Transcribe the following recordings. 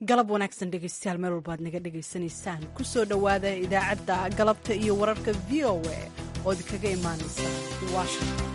galab wanaagsan dhegaystayaal meel walbaad naga dhegaysanaysaan ku soo dhowaada idaacadda galabta iyo wararka v o a oo idinkaga imaanaysa washington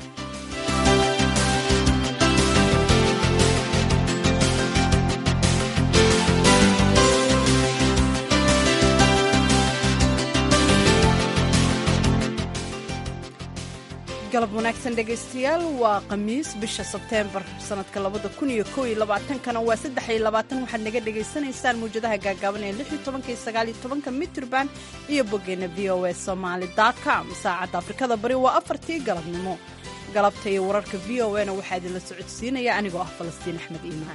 galab wanaagsan dhegaystayaal waa khamiis bisha sebteembar sanadka labada kun iyo kow iyo labaatankana waa saddex iyo labaatan waxaad naga dhagaysanaysaan mawjadaha gaagaaban ee lix iyo tobanka iyo sagaal iyo tobanka mitrban iyo boggeena v o a somaali com saacadda afrikada bari waa afartii galabnimo galabta iyo wararka v o a na waxaa idinla socodsiinaya anigoo ah falastiin axmed iimaan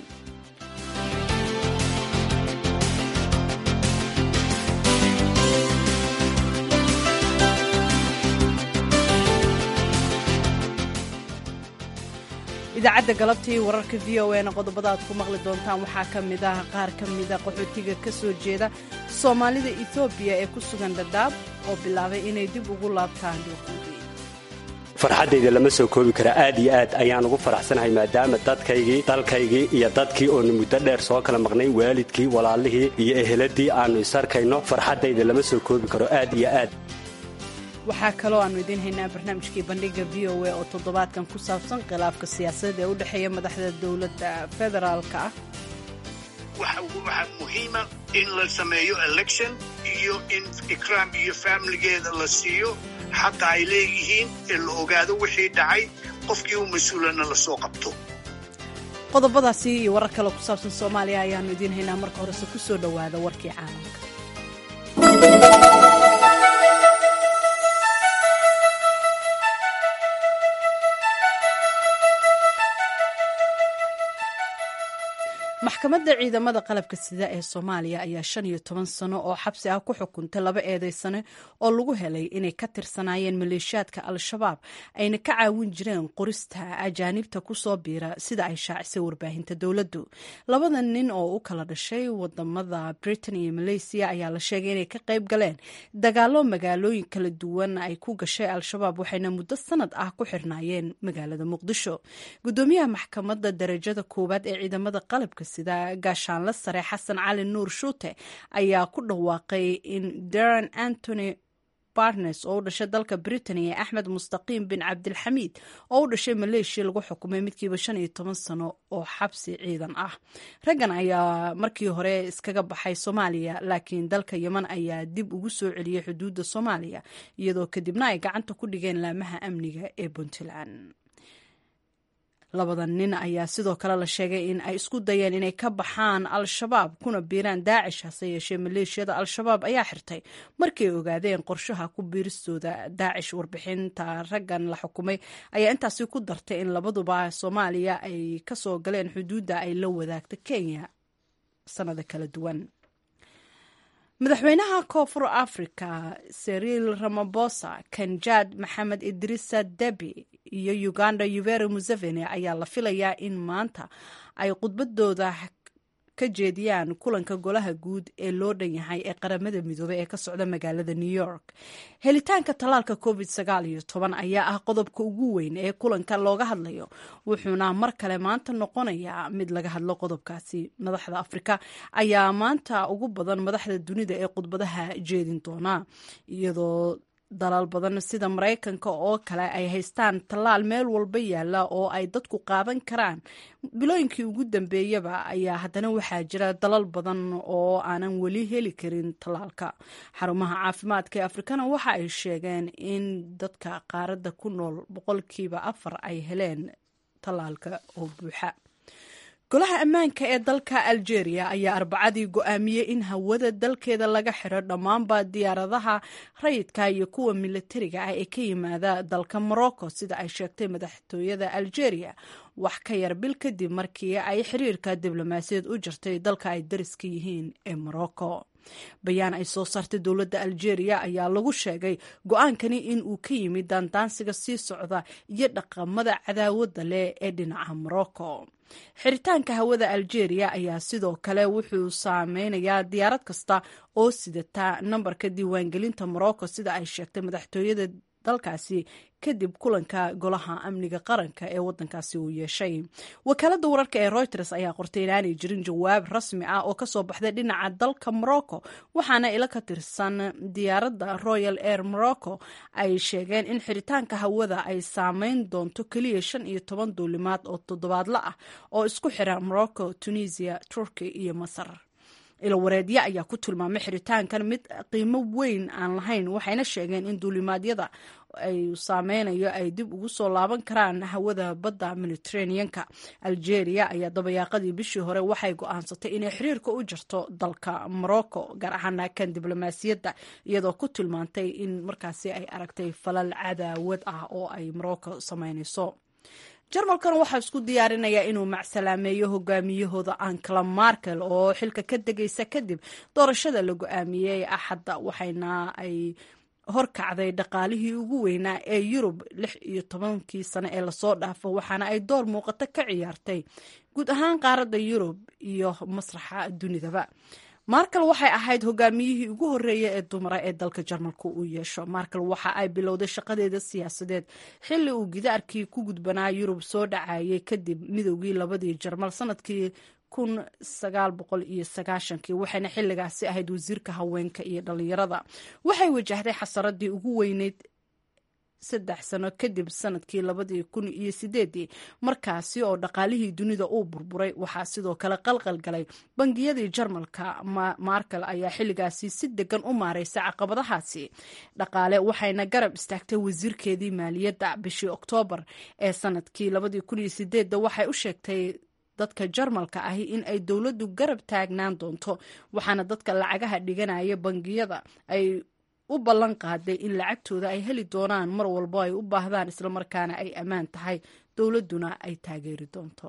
idaacadda galabta iyo wararka v o na qodobada aad ku maqli doontaan waxaa ka mid ah qaar ka mida qaxootiga ka soo jeeda soomaalida etoobiya ee ku sugan dhadhaab oo bilaabay inay dib ugu laabtaan dhuuquudii farxaddayda lama soo koobi kara aad iyo aad ayaan ugu faraxsanahay maadaama dadkaygii dalkaygii iyo dadkii oonu muddo dheer soo kala maqnay waalidkii walaalihii iyo eheladii aannu isarkayno farxaddayda lama soo koobi karo aad iyo aad waxaa kaloo aannu idiin haynaa barnaamijkii bandhiga v o a oo toddobaadkan ku saabsan khilaafka siyaasadeed ee u dhexeeya madaxda dowladda federaalka ah waxaa muhiima in la sameeyo election iyo in ikraam iyo faamiligeeda la siiyo xaqa ay leeyihiin ee la ogaado wixii dhacay qofkii u mas-uulana la soo qabto qodobadaasi iyo warar kale ku saabsan soomaaliya ayaannu idiin haynaa marka horese ku soo dhowaada warkii caalamka maxkamadda ciidamada qalabka sida ee soomaaliya ayaa shan iyo toban sano oo xabsi ah ku xukuntay laba eedeysane oo lagu helay inay ka tirsanaayeen maleeshiyaadka al-shabaab ayna ka caawin jireen qorista ajaanibta kusoo biira sida ay shaacisay warbaahinta dowladdu labada nin oo u kala dhashay wadamada britain iyo malaysiya ayaa la sheegay inay ka qayb galeen dagaalo magaalooyin kala duwan ay ku gashay al-shabaab waxayna muddo sanad ah ku xirnaayeen magaalada muqdisho gudoomiyaha maxkamadda darajada koowaad ee ciidamada qalabka sida gaashaanle sare xasan cali nuur shuute ayaa ku dhawaaqay in daran antony barnes oo u dhashay dalka britain iyo axmed mustaqiim bin cabdilxamiid oo u dhashay maleeshiya lagu xukumay midkiiba shan iyo toban sano oo xabsi ciidan ah raggan ayaa markii hore iskaga baxay soomaaliya laakiin dalka yeman ayaa dib ugu soo celiyey xuduudda soomaaliya iyadoo kadibna ay gacanta ku dhigeen laamaha amniga ee puntland labada nin ayaa sidoo kale la sheegay in ay isku dayeen inay ka baxaan al-shabaab kuna biiraan daacish hase yeeshee maleeshiyada al-shabaab ayaa xirtay markay ogaadeen qorshaha ku biiristooda daacish warbixinta raggan la xukumay ayaa intaasi ku dartay in labaduba soomaaliya ay kasoo galeen xuduudda ay la wadaagta kenya sanado kala duwan madaxweynaha koonfur africa seriil ramabosa kanjad maxamed idrisa debi iyo uganda yuveri museveni ayaa la filayaa in maanta ay khudbadooda ka jeediyaan kulanka golaha guud ee loo dhan yahay ee qaramada midoobey ee ka socda magaalada new york helitaanka tallaalka covid sagaal iyo toban ayaa ah qodobka ugu weyn ee kulanka looga hadlayo wuxuuna mar kale maanta noqonayaa mid laga hadlo qodobkaasi madaxda afrika ayaa maanta ugu badan madaxda dunida ee khudbadaha jeedin doona iyadoo dalal badan sida maraykanka oo kale ay haystaan tallaal meel walba yaalla oo ay dadku qaadan karaan bilooyinkii ugu dambeeyaba ayaa haddana waxaa jira dalal badan oo aanan weli heli karin tallaalka xarumaha caafimaadka ee afrikana waxa ay sheegeen in dadka qaaradda ku nool boqolkiiba afar ay heleen tallaalka oo buuxa golaha ammaanka ee dalka algeria ayaa arbacadii go-aamiyey in hawada dalkeeda laga xiro dhammaanba diyaaradaha rayidka iyo kuwa militariga ah ee ka yimaada dalka morocco sida ay sheegtay madaxtooyada algeria wax ka yar bil kadib markii ay xiriirka diblomaasiyaed u jirtay dalka ay dariska yihiin ee morocco bayaan ay soo saartay dowladda algeria ayaa lagu sheegay go-aankani in uu ka yimid daandaansiga sii socda iyo dhaqamada cadaawadda leh ee dhinaca morocco xiritaanka hawada algeria ayaa sidoo kale wuxuu saameynayaa diyaarad kasta oo sidata nambarka diiwaangelinta morocco sida ay sheegtay madaxtooyada dalkaasi kadib kulanka golaha amniga qaranka ee wadankaasi uu yeeshay wakaalada wararka ee reuters ayaa qortay inaanay jirin jawaab rasmi ah oo kasoo baxday dhinaca dalka morocco waxaana ila ka tirsan diyaaradda royal air morocco ay sheegeen in xiritaanka hawada ay saameyn doonto keliya shan iyo toban duulimaad oo toddobaadla ah oo isku xira morocco tunisia turkey iyo masar ilawareedyo ayaa ku tilmaamay xiritaankan mid qiimo weyn aan lahayn waxayna sheegeen in duulimaadyada ay saameynayo ay dib ugu soo laaban karaan hawada badda mediterraneanka algeria ayaa dabayaaqadii bishii hore waxay go-aansatay inay xiriirka u jirto dalka morocco gaar ahaana kan diblomaasiyadda iyadoo ku tilmaantay in markaasi ay aragtay falal cadaawad ah oo ay morocco sameynayso jarmalkan waxaa isku diyaarinayaa inuu macsalaameeyo hogaamiyahooda ankala markel oo xilka ka degaysa kadib doorashada la go-aamiyey axadda waxayna ay horkacday dhaqaalihii ugu weynaa ee yurub lix iyo tobankii sane ee lasoo dhaafo waxaana ay door muuqato ka ciyaartay guud ahaan qaaradda yurub iyo masraxa dunidaba markel waxay ahayd hogaamiyihii ugu horreeya ee dumara ee dalka jarmalka uu yeesho markel waxa ay bilowday shaqadeeda siyaasadeed xilli uu gidaarkii ku gudbanaa yurub soo dhacayay kadib midowgii labadii jarmal sanadkii kun sagaal boqol iyo sagaashankii waxayna xilligaasi ahayd wasiirka haweenka iyo dhalinyarada waxay wajahday xasaradii ugu weyneyd saddex sano kadib sanadkii labadii kun iyo sideedii markaasi oo dhaqaalihii dunida uu burburay waxaa sidoo kale qalqal galay bangiyadii jarmalka markel ayaa xilligaasi si degan u maareysa caqabadahaasi dhaqaale waxayna garab istaagtay wasiirkeedii maaliyadda bishii oktoobar ee sanadkii labadii kun iyo sideedda waxay u sheegtay dadka jarmalka ahi in ay dowladdu garab taagnaan doonto waxaana dadka lacagaha dhiganaya bangiyada ay u ballan qaaday in lacagtooda ay heli doonaan mar walbo ay u baahdaan islamarkaana ay ammaan tahay dowladduna ay taageeri doonto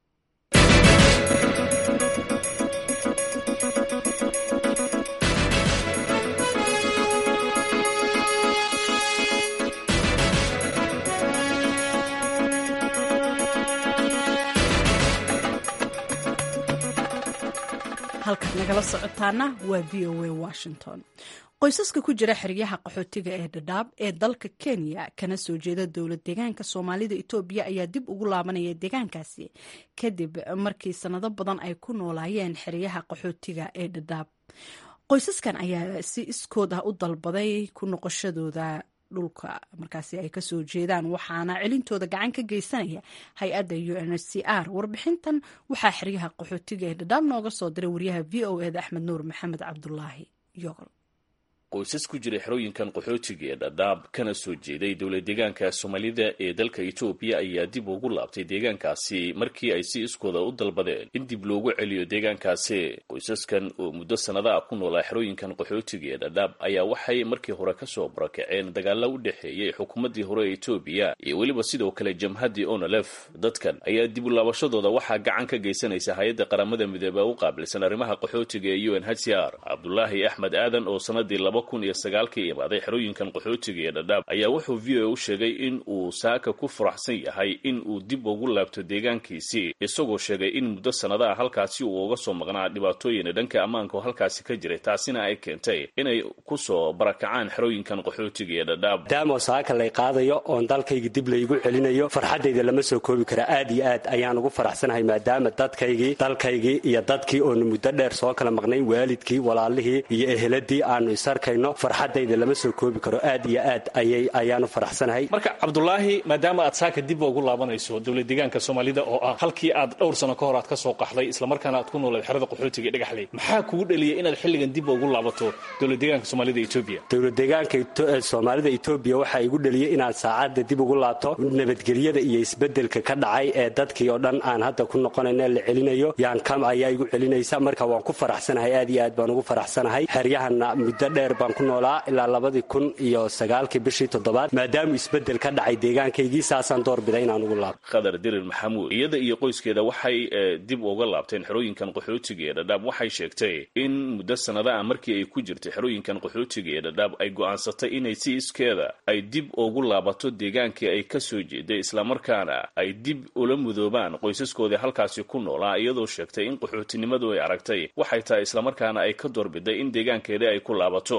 halkaad nagala socotaana waa v o a washington qoysaska ku jira xeryaha qaxootiga ee dhadhaab ee dalka kenya kana soo jeeda dowlad deegaanka soomaalida etoobiya ayaa dib ugu laabanaya deegaankaasi kadib markii sanado badan ay ku noolaayeen xeryaha qaxootiga ee dhadhaab qoysaskan ayaa si iskood ah u dalbaday ku noqoshadooda dhulka markaasi ay kasoo jeedaan waxaana celintooda gacan ka geysanaya hay-adda u n h c r warbixintan waxaa xeryaha qaxootiga ee dhadhaab nooga soo diray wariyaha v o eda axmed nuur maxamed cabdulaahi yogol qoysas ku jira xerooyinkan qaxootiga ee dhadhaab kana soo jeeday dowlad deegaanka soomaalida ee dalka etoobiya ayaa dib ugu laabtay deegaankaasi markii ay si iskooda u dalbadeen in dib loogu celiyo deegaankaasi qoysaskan oo muddo sannada ah ku noolaa xerooyinkan qaxootiga ee dhadhaab ayaa waxay markii hore kasoo barakaceen dagaalla u dhexeeyey xukuumaddii hore ee etoobiya iyo weliba sidoo kale jamhaddii onolef dadkan ayaa dib u laabashadooda waxaa gacan ka geysanaysa hay-adda qaramada midoobe u qaabilsan arrimaha qaxootiga ee u n h c r cabdulaahi axmed aadan oo sanadii kun iyo sagaalkii imaaday xerooyinkan qaxootiga ee dhadhaab ayaa wuxuu v o a u sheegay in uu saaka ku faraxsan yahay in uu dib ugu laabto deegaankiisii isagoo sheegay in muddo sannadaha halkaasi uu uga soo maqnaa dhibaatooyina dhanka ammaanka oo halkaasi ka jiray taasina ay keentay inay ku soo barakacaan xerooyinkan qaxootiga ee dhadhaab maadaamo saaka lay qaadayo oon dalkayga dib laygu celinayo farxaddayda lama soo koobi kara aad iyo aad ayaan ugu faraxsanahay maadaama dadkaygii dalkaygii iyo dadkii oonu muddo dheer soo kala maqnay waalidkii walaalihii iyo eheladii aanu isarkayno farxadayda lama soo koobi karo aad iyo aad ayay ayaanu faraxsanahay marka cabdulaahi maadaama aad saaka dib ugu laabanayso dowlad deegaanka soomaalida oo ah halkii aad dhowr sano ka hor aad ka soo qaxday islamarkaana aad ku noolayd xerada qaxootiga ee dhagaxley maxaa kugu dhaliyay inaad xilligan dib ugu laabato dowlad deegaanka soomaalida etoobiya dowlad deegaanka soomaalida etoobiya waxaa igu dhaliyey inaan saacadda dib ugu laabto nabadgelyada iyo isbedelka ka dhacay ee dadkii oo dhan aan hadda ku noqonayna la celinayo yaan kam ayaa igu celinaysa marka waan ku faraxsanahay aad iyo aad baan ugu faraxsanahay xeryahana muddo dheer baan ku noolaa ilaa labadii kun iyo sagaalkii bishii toddobaad maadaamuu isbedel ka dhacay deegaankaygii saasaan doorbiday inaan ugu laabto khadar dirir maxamuud iyada iyo qoyskeeda waxay dib uga laabteen xerooyinkan qaxootiga ee dhadhaab waxay sheegtay in muddo sannada ah markii ay ku jirtay xerooyinkan qaxootiga ee dhadhaab ay go'aansatay inay si iskeeda ay dib ugu laabato deegaankii ay ka soo jeeday islamarkaana ay dib ula mudoobaan qoysaskoodii halkaasi ku noolaa iyadoo sheegtay in qaxootinimadu ay aragtay waxay tahay islamarkaana ay ka doorbiday in deegaankeedii ay ku laabato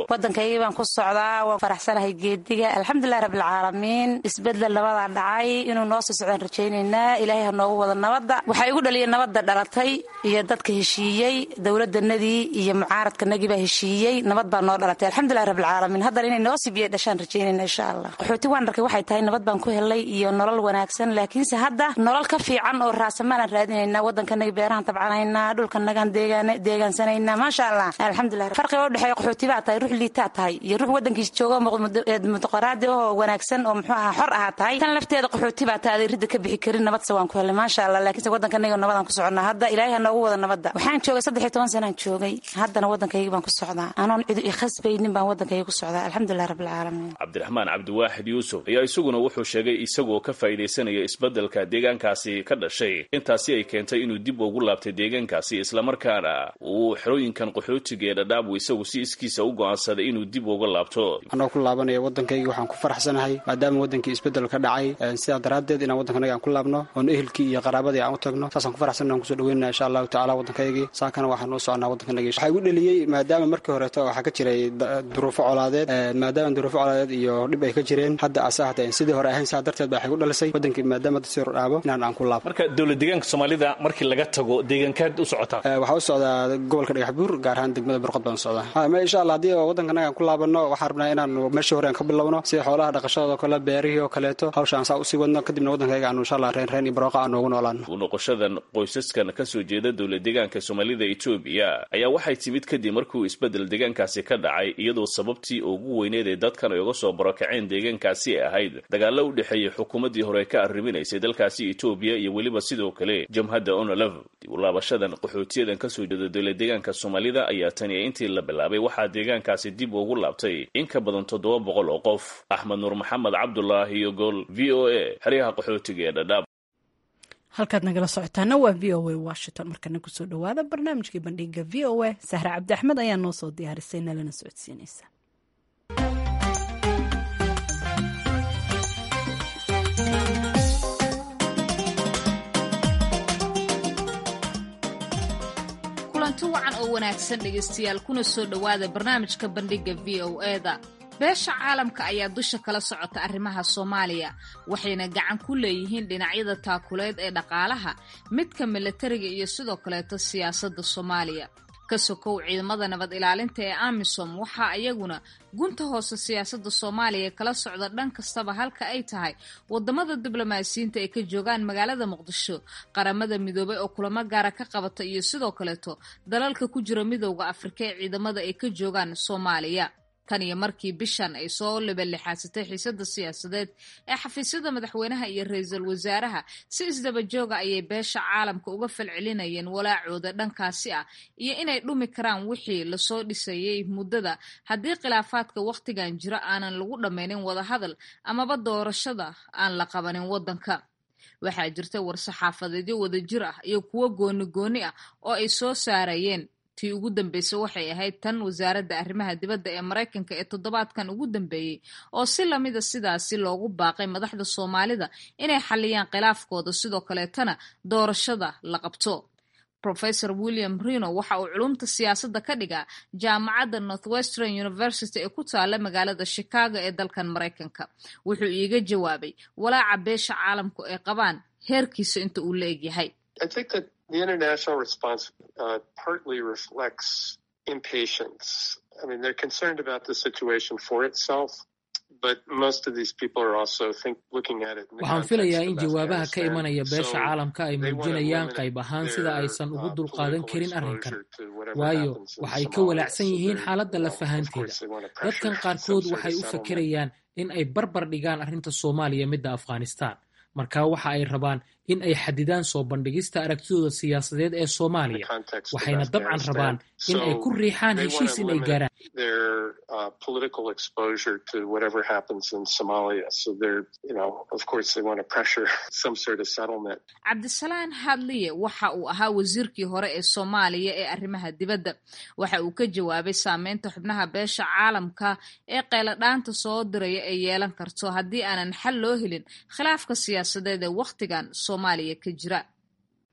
waddankaygii baan ku socdaa waan faraxsanahay geediga alxamdulilahi rabbilcaalamiin isbedel nabadaa dhacay inuu noo sii socdaan rajaynaynaa ilaahay ha noogu wada nabadda waxaa igu dhaliyay nabadda dhalatay iyo dadka heshiiyey dowladanadii iyo mucaaradkanagii baa heshiiyey nabad baa noo dhalatay alxamdulilahi rabbilcaalamiin haddana inay noo sibiya dhashaan rajaynayna insha allah qaxooti waan arkay waxay tahay nabad baan ku helay iyo nolol wanaagsan laakiinse hadda nolol ka fiican oo raasamaalaan raadinaynaa waddankanagi beerahan tabcanaynaa dhulkanagaan deegaansanaynaa maasha allah alxamdulilah farqiga udhexeeya qaxooti baa tahay ruux liitaa tahay iyo ruux waddankiis jooga mudiqoraadi oo wanaagsan oo muxuu ahaa xor ahaa tahay tan lafteeda qaxooti baa tahay adeeridda ka bixi karin nabadse waan ku helay maasha allah laakiinse waddankanaga nabadaan ku soconnaa hadda ilaahay ha noogu wada nabadda waxaan joogay saddex iyo toban sanaan joogay haddana waddankaygi baan ku socdaa anoon cidu ikhasbaynin baan waddankayga ku socdaa alxamdulilah rabbilcaalamiin cabdiraxmaan cabdiwaaxid yuusuf ayaa isaguna wuxuu sheegay isagoo ka faa'iidaysanaya isbeddelka deegaankaasi ka dhashay intaasi ay keentay inuu dib ugu laabtay deegaankaasi islamarkaana uu xerooyinkan qaxootiga ee dhadhaabu isagu si iskiisa u go'aansaday inuu dib uga laabto anoo ku laabanaya waddankaygii waxaan ku faraxsanahay maadaama waddankii isbeddel ka dhacay sidaa daraaddeed inaan waddankanaga aan ku laabno oon ehelkii iyo qaraabadii aan u tagno saasaan ku faraxsanna aan kusoo dhaweynana insha allahu tacala waddankaygii saakana waxaan u soconaa waddankanagii waxaa igu dheliyey maadaama markii horeeto waxaa ka jiray duruufo colaadeed maadaama duruufo colaadeed iyo dhib ay ka jireen hadda asa hata sidii hore ahayn saa darteed ba waxay gu dhalisay waddankii maadaama dasii dhaabo inaan aan ku laabno marka dowlad deegaanka soomaalida markii laga tago deegaankaad u socotaa waxaa u socdaa gobolka dhagaxbuur gaar ahaan degmada burqod baan socdaa ma insha allah haddii waddankanaga aan ku laabanno waxaan rabnaa inaan meeshii hore aan ka bilowno sida xoolaha dhaqashadoo kale beerihii oo kaleeto hawshaan saa usii wadno kadibna waddankayga aanu insha allah reen reen iyo barooqa aan noogu noolaano u noqoshadan qoysaskan ka soo jeeda dowlad deegaanka soomaalida etoobiya ayaa waxay timid kadib markuu isbeddel deegaankaasi ka dhacay iyadoo sababtii ugu weyneed ee dadkan ay uga soo barokaceen deegaankaasi ahayd dagaallo u dhexeeyey xukuumaddii hore ka arriminaysay dalkaasi etoobiya iyo weliba sidoo kale jamhadda onolef dib u laabashadan qaxootiyadan ka soo jeeda dowlad deegaanka soomaalida ayaa tani intii la bilaabay waxaa deegaankaasi dib ugu laabtay in ka badan toddoba boqol oo qof axmed nuur maxamed cabdulaahi iyo gool v o a xeryaha qaxootiga ee dhadhaab halkaad nagala socotaana waa v o a washington markana kusoo dhawaada barnaamijkii bandhiga v o a sahre cabdi axmed ayaa noo soo diyaarisay nalana socodsiinaysa kulanti wacan oo wanaagsan dhegaystayaal kuna soo dhowaada barnaamijka bandhigga v o eda beesha caalamka ayaa dusha kala socota arrimaha soomaaliya waxayna gacan ku leeyihiin dhinacyada taakuleed ee dhaqaalaha midka milatariga iyo sidoo kaleeto siyaasadda soomaaliya ka sokow ciidamada nabad ilaalinta ee amisom waxaa iyaguna gunta hoose siyaasadda soomaaliya kala socda dhan kastaba halka ay tahay wadamada diblomaasiyiinta ay ka joogaan magaalada muqdisho qaramada midoobay oo kulamo gaara ka qabata iyo sidoo kaleeto dalalka ku jira midowda afrika ee ciidamada ay ka joogaan soomaaliya tan iyo markii bishan ay soo lebalixaasatay xiisada siyaasadeed ee xafiisyada madaxweynaha iyo ra-iisul wasaaraha si isdaba jooga ayay beesha caalamka uga falcelinayeen walaacooda dhankaasi ah iyo inay dhumi karaan wixii lasoo dhisayay muddada haddii khilaafaadka wakhtigan jira aanan lagu dhammaynin wadahadal amaba doorashada aan la qabanin waddanka waxaa jirta war-saxaafadeedyo wadajir ah iyo kuwo gooni gooni ah oo ay soo saarayeen tii ugu dambeysay waxay ahayd tan wasaaradda arrimaha dibadda ee maraykanka ee toddobaadkan ugu dambeeyey oo si lamida sidaasi loogu baaqay madaxda soomaalida inay xalliyaan khilaafkooda sidoo kaleetana doorashada la qabto professor william rino waxa uu culumta siyaasadda ka dhigaa jaamacadda northwestern university ee ku taala magaalada chicago ee dalkan maraykanka wuxuu iiga jawaabay walaaca beesha caalamku ay qabaan heerkiisa inta uu la egyahay The international response uh, partly reflects impatience. I mean, they're concerned about the situation for itself, but most of these people are also think, looking at it. waxaan filayaa in jawaabaha ka imanaya beesha caalamka ay muujinayaan qayb ahaan sida aysan ugu dulqaadan karin arrinkan waayo waxay ka walaacsan yihiin xaaladda lafahanteeda dadkan qaarkood waxay u fakerayaan in ay barbar dhigaan arrinta soomaaliya midda afghanistan marka waxa ay rabaan in ay xadidaan soo bandhigista aragtidooda siyaasadeed ee soomaaliya waxayna dabcan rabaan in ay ku riixaan heshiis in ay gaaraan cabdisalaan hadliye waxa uu ahaa wasiirkii hore ee soomaaliya ee arrimaha dibadda waxa uu ka jawaabay saameynta xubnaha beesha caalamka ee qayladhaanta soo diraya ay yeelan karto haddii aanan xal loo helin khilaafka siyaasadeed ee wakhtigan soomaaliya ka jira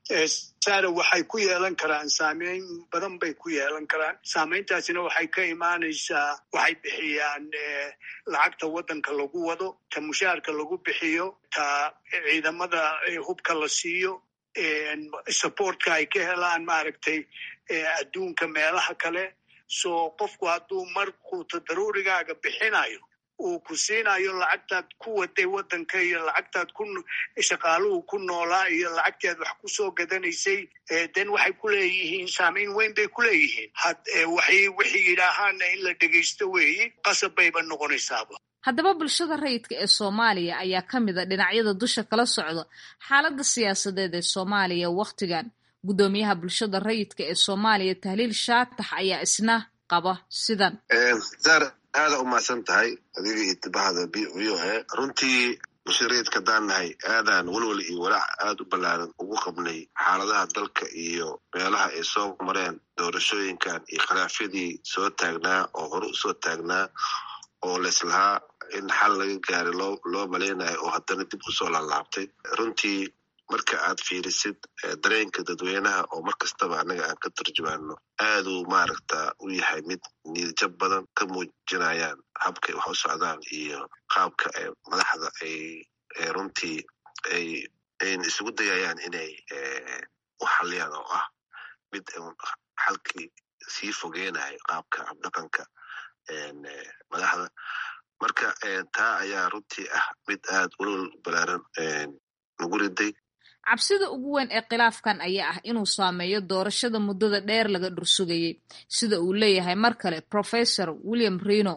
sara waxay ku yeelan karaan saameyn badan bay ku yeelan karaan saameyntaasina waxay ka imaanaysaa waxay bixiyaan lacagta waddanka lagu wado ta mushaarka lagu bixiyo ta ciidamada hubka la siiyo supportka ay ka helaan maaragtay adduunka meelaha kale so qofku hadduu markuuta daruurigaaga bixinayo uu ku siinayo lacagtaad ku waday waddanka iyo lacagtaad ku shaqaaluhu ku noolaa iyo lacagtaad wax ku soo gadanaysay den waxay ku leeyihiin saameyn weyn bay ku leeyihiin waxay waxay yidhaahaana in la dhegaysto weeyi qasab bayba noqonaysaaba haddaba bulshada rayidka ee soomaaliya ayaa ka mid a dhinacyada dusha kala socda xaaladda siyaasadeed ee soomaaliya wakhtigan guddoomiyaha bulshada rayidka ee soomaaliya tahliil shaatax ayaa isna qaba sidan aada u mahadsan tahay adiga iyo tibahada b v o a runtii musharaidka haddaan nahay aadaan welwel iyo walaac aada u ballaaran ugu qabnay xaaladaha dalka iyo meelaha ay soo mareen doorashooyinkan iyo khilaafyadii soo taagnaa oo hore usoo taagnaa oo laislahaa in xal laga gaaray loo loo malaynayo oo haddana dib usoo laalaabtay runtii marka aad fiirisid dareenka dadweynaha oo mar kastaba annaga aan ka turjumaano aaduu maaragta u yahay mid niidjab badan ka muujinayaan habkay wax u socdaan iyo qaabka madaxda ay runtii ay ayn isugu dayayaan inay u xaliyaan oo ah mid xalkii sii fogeynayo qaabka habdhaqanka madaxda marka taa ayaa runtii ah mid aad ulol balaaran nagu riday cabsida ugu weyn ee khilaafkan ayaa ah inuu saameeyo doorashada muddada dheer laga dhursugayey sida uu leeyahay mar kale professor william reno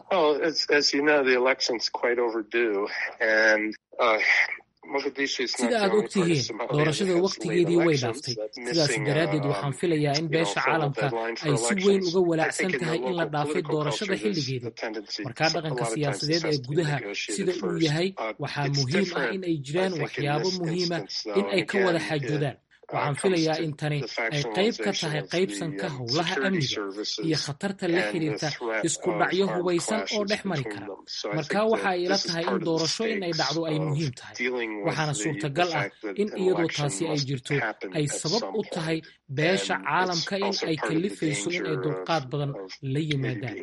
sida aad og tihiin doorashada wakhtigeedii way dhaaftay sidaas daraaddeed waxaan filayaa in beesha caalamka ay si weyn uga walaacsan tahay in la dhaafay doorashada xilligeeda markaa dhaqanka siyaasadeed ee gudaha sida uu yahay waxaa muhiim ah in ay jiraan waxyaabo muhiima in ay ka wada xaajoodaan waxaan filayaa in tani ay qayb ka tahay qaybsanka howlaha amniga iyo khatarta la xiriirta isku dhacyo hubaysan oo dhex mari kara markaa waxa ay ila tahay in doorasho in ay dhacdo ay muhiim tahay waxaana suurtagal ah in iyadoo taasi ay jirto ay sabab u tahay beesha caalamka in ay kalifayso in ay dulqaad badan la yimaadaan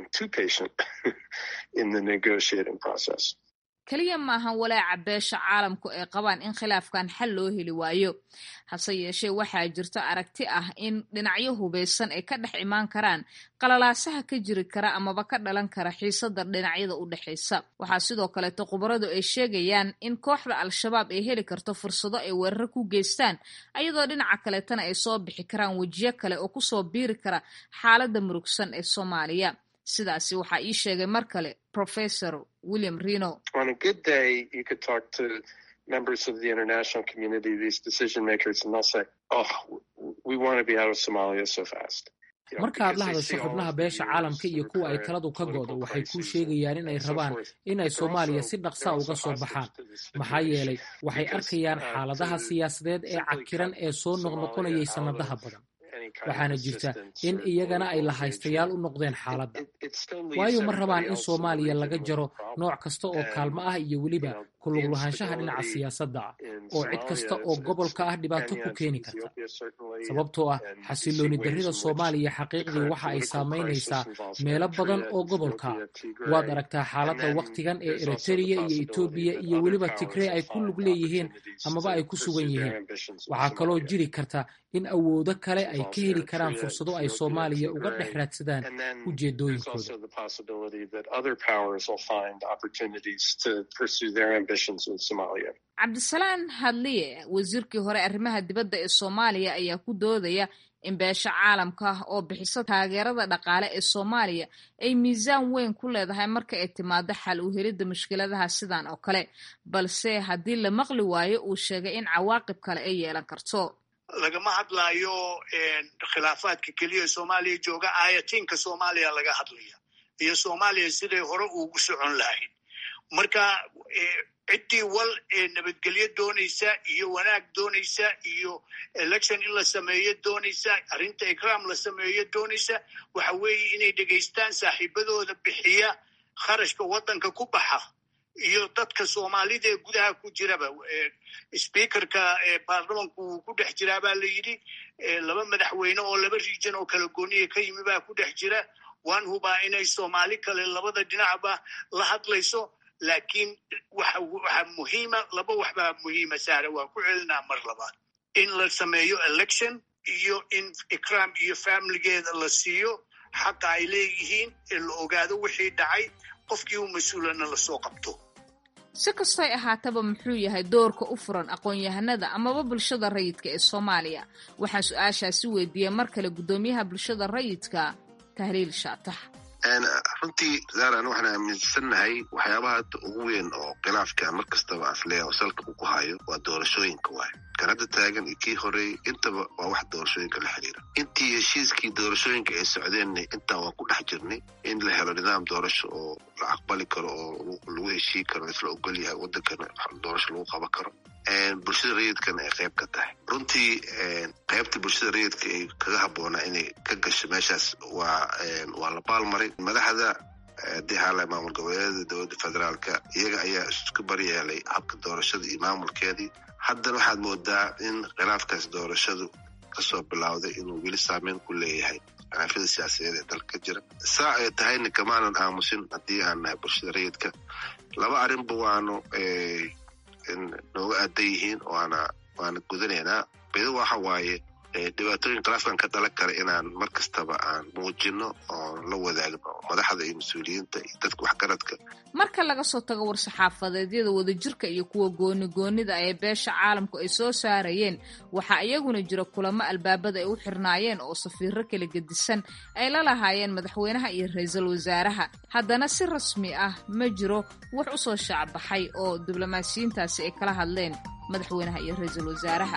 keliya maahan walaaca beesha caalamku ay qabaan in khilaafkan xal loo heli waayo hase yeeshee waxaa jirta aragti ah in dhinacyo hubaysan ay ka dhex imaan karaan qalalaasaha ka jiri kara amaba ka dhalan kara xiisada dhinacyada u dhexaysa waxaa sidoo kaleeto khubaradu ay sheegayaan in kooxda al-shabaab ay heli karto fursado ay weeraro ku geystaan ayadoo dhinaca kaleetana ay soo bixi karaan wejiyo kale oo kusoo biiri kara xaaladda murugsan ee soomaaliya sidaasi waxaa ii sheegay mar kale professor william reno members of the international community, these decision makers, and they'll say, oh, we want to be out of Somalia so fast. marka aad la hadasho xubnaha beesha caalamka iyo kuwa ay taladu ka go'do waxay kuu sheegayaan in ay rabaan inay soomaaliya si dhaqsaa uga soo baxaan maxaa yeelay waxay arkayaan xaaladaha siyaasadeed ee cakiran ee soo noqnoqonayay sannadaha badan waxaana jirta in iyagana ay lahaystayaal u noqdeen xaaladda waayo ma rabaan in soomaaliya laga jaro nooc kasta oo kaalmo ah iyo weliba kuluglahaanshaha dhinaca siyaasadda ah oo cid kasta oo gobolka ah dhibaato ku keeni karta sababtoo ah xasilooni darrida soomaaliya xaqiiqdii waxa ay saamaynaysaa meelo badan oo gobolka ah waad aragtaa xaaladda wakhtigan ee eritereya iyo etoobiya iyo weliba tigrey ay ku lug leeyihiin amaba ay ku sugan yihiin waxaa kaloo jiri karta in awoodo kale ay ka heli karaan fursado ay soomaaliya uga dhex raadsadaan ujeedooyinkooda cabdisalaan hadliye wasiirkii hore arrimaha dibadda ee soomaaliya ayaa ku doodaya in beesha caalamka oo bixisa taageerada dhaqaale ee soomaaliya ay miisaan weyn ku leedahay marka ay timaado xal u helidda mushkiladaha sidan oo kale balse haddii la maqli waayo uu sheegay in cawaaqib kale ay yeelan karto lagama hadlaayo khilaafaadka keliya soomaaliya jooga aayatiinka soomaaliya laga hadlaya iyo soomaaliya siday hore ugu socon lahayd marka ciddii wal ee nabadgelyo doonaysa iyo wanaag doonaysa iyo election in la sameeyo doonaysa arrinta ikraam la sameeyo doonaysa waxa weeye inay dhegaystaan saaxiibadooda bixiya kharashka waddanka ku baxa iyo dadka soomaalida ee gudaha ku jiraba speakerka baarlamanku wuu ku dhex jiraa baa la yidhi laba madaxweyne oo laba region oo kala gooniya ka yimi baa ku dhex jira waan hubaa inay soomaali kale labada dhinacba la hadlayso laakiin waxa muhiima laba waxbaa muhiima saare waa ku celinaa mar labaad in la sameeyo election iyo in ikram iyo familigeeda la siiyo xaqa ay leeyihiin ee la ogaado wixii dhacay qofkii u mas-uulana lasoo qabto si kastoy ahaataba muxuu yahay doorka u furan aqoon-yahanada amaba bulshada rayidka ee soomaaliya waxaa su-aashaasi weydiiyey mar kale guddoomiyaha bulshada rayidka tahliil shaatax runtii zaaran waxaan aaminsannahay waxyaabaha hadda ugu weyn oo khilaafka mar kastaba afleya oo salka uu ku hayo waa doorashooyinka waay kan hadda taagan iyo kii horeeyey intaba waa wax doorashooyinka la xiriira intii heshiiskii doorashooyinka ay socdeenna intaa waan ku dhex jirnay in la helo nidaam doorasho oo la aqbali karo oo lagu heshii karo isla ogol yahay wadankana doorasho lagu qaban karo bulshada rayidkana ay qayb ka tahay runtii qaybta bulshada rayidka ay kaga habboonaa inay ka gasho meeshaas waa waa la baalmaray madaxda haddii haala maamul goboleedyada dowladda federaalka iyaga ayaa isku baryeelay habka doorashada iyo maamulkeedii haddana waxaad moodaa in khilaafkaas doorashadu kasoo bilowday inuu weli saameyn ku leeyahay xanaafyada siyaasadeed ee dalka ka jira saa ay tahayna kamaanan aamusin haddii aan nahay bulshada rayidka laba arrinba waanu nooga aadan yihiin waana waana gudanaynaa bedo waxa waaye dhibaatooyin khilaafkan ka dhalan kara inaan mar kastaba aan muujino oon la wadaagno madaxda iyo mas-uuliyiinta iyo dadka waxgaradka marka laga soo tago war-saxaafadeedyada wadajirka iyo kuwa gooni goonida ee beesha caalamku ay soo saarayeen waxaa iyaguna jira kulamo albaabada ay u xirnaayeen oo safiiro kala gedisan ay la lahaayeen madaxweynaha iyo ra-iisul wasaaraha haddana si rasmi ah ma jiro wax u soo shaacbaxay oo diblomaasiyiintaasi ay kala hadleen madaxweynaha iyo ra-iisul wasaaraha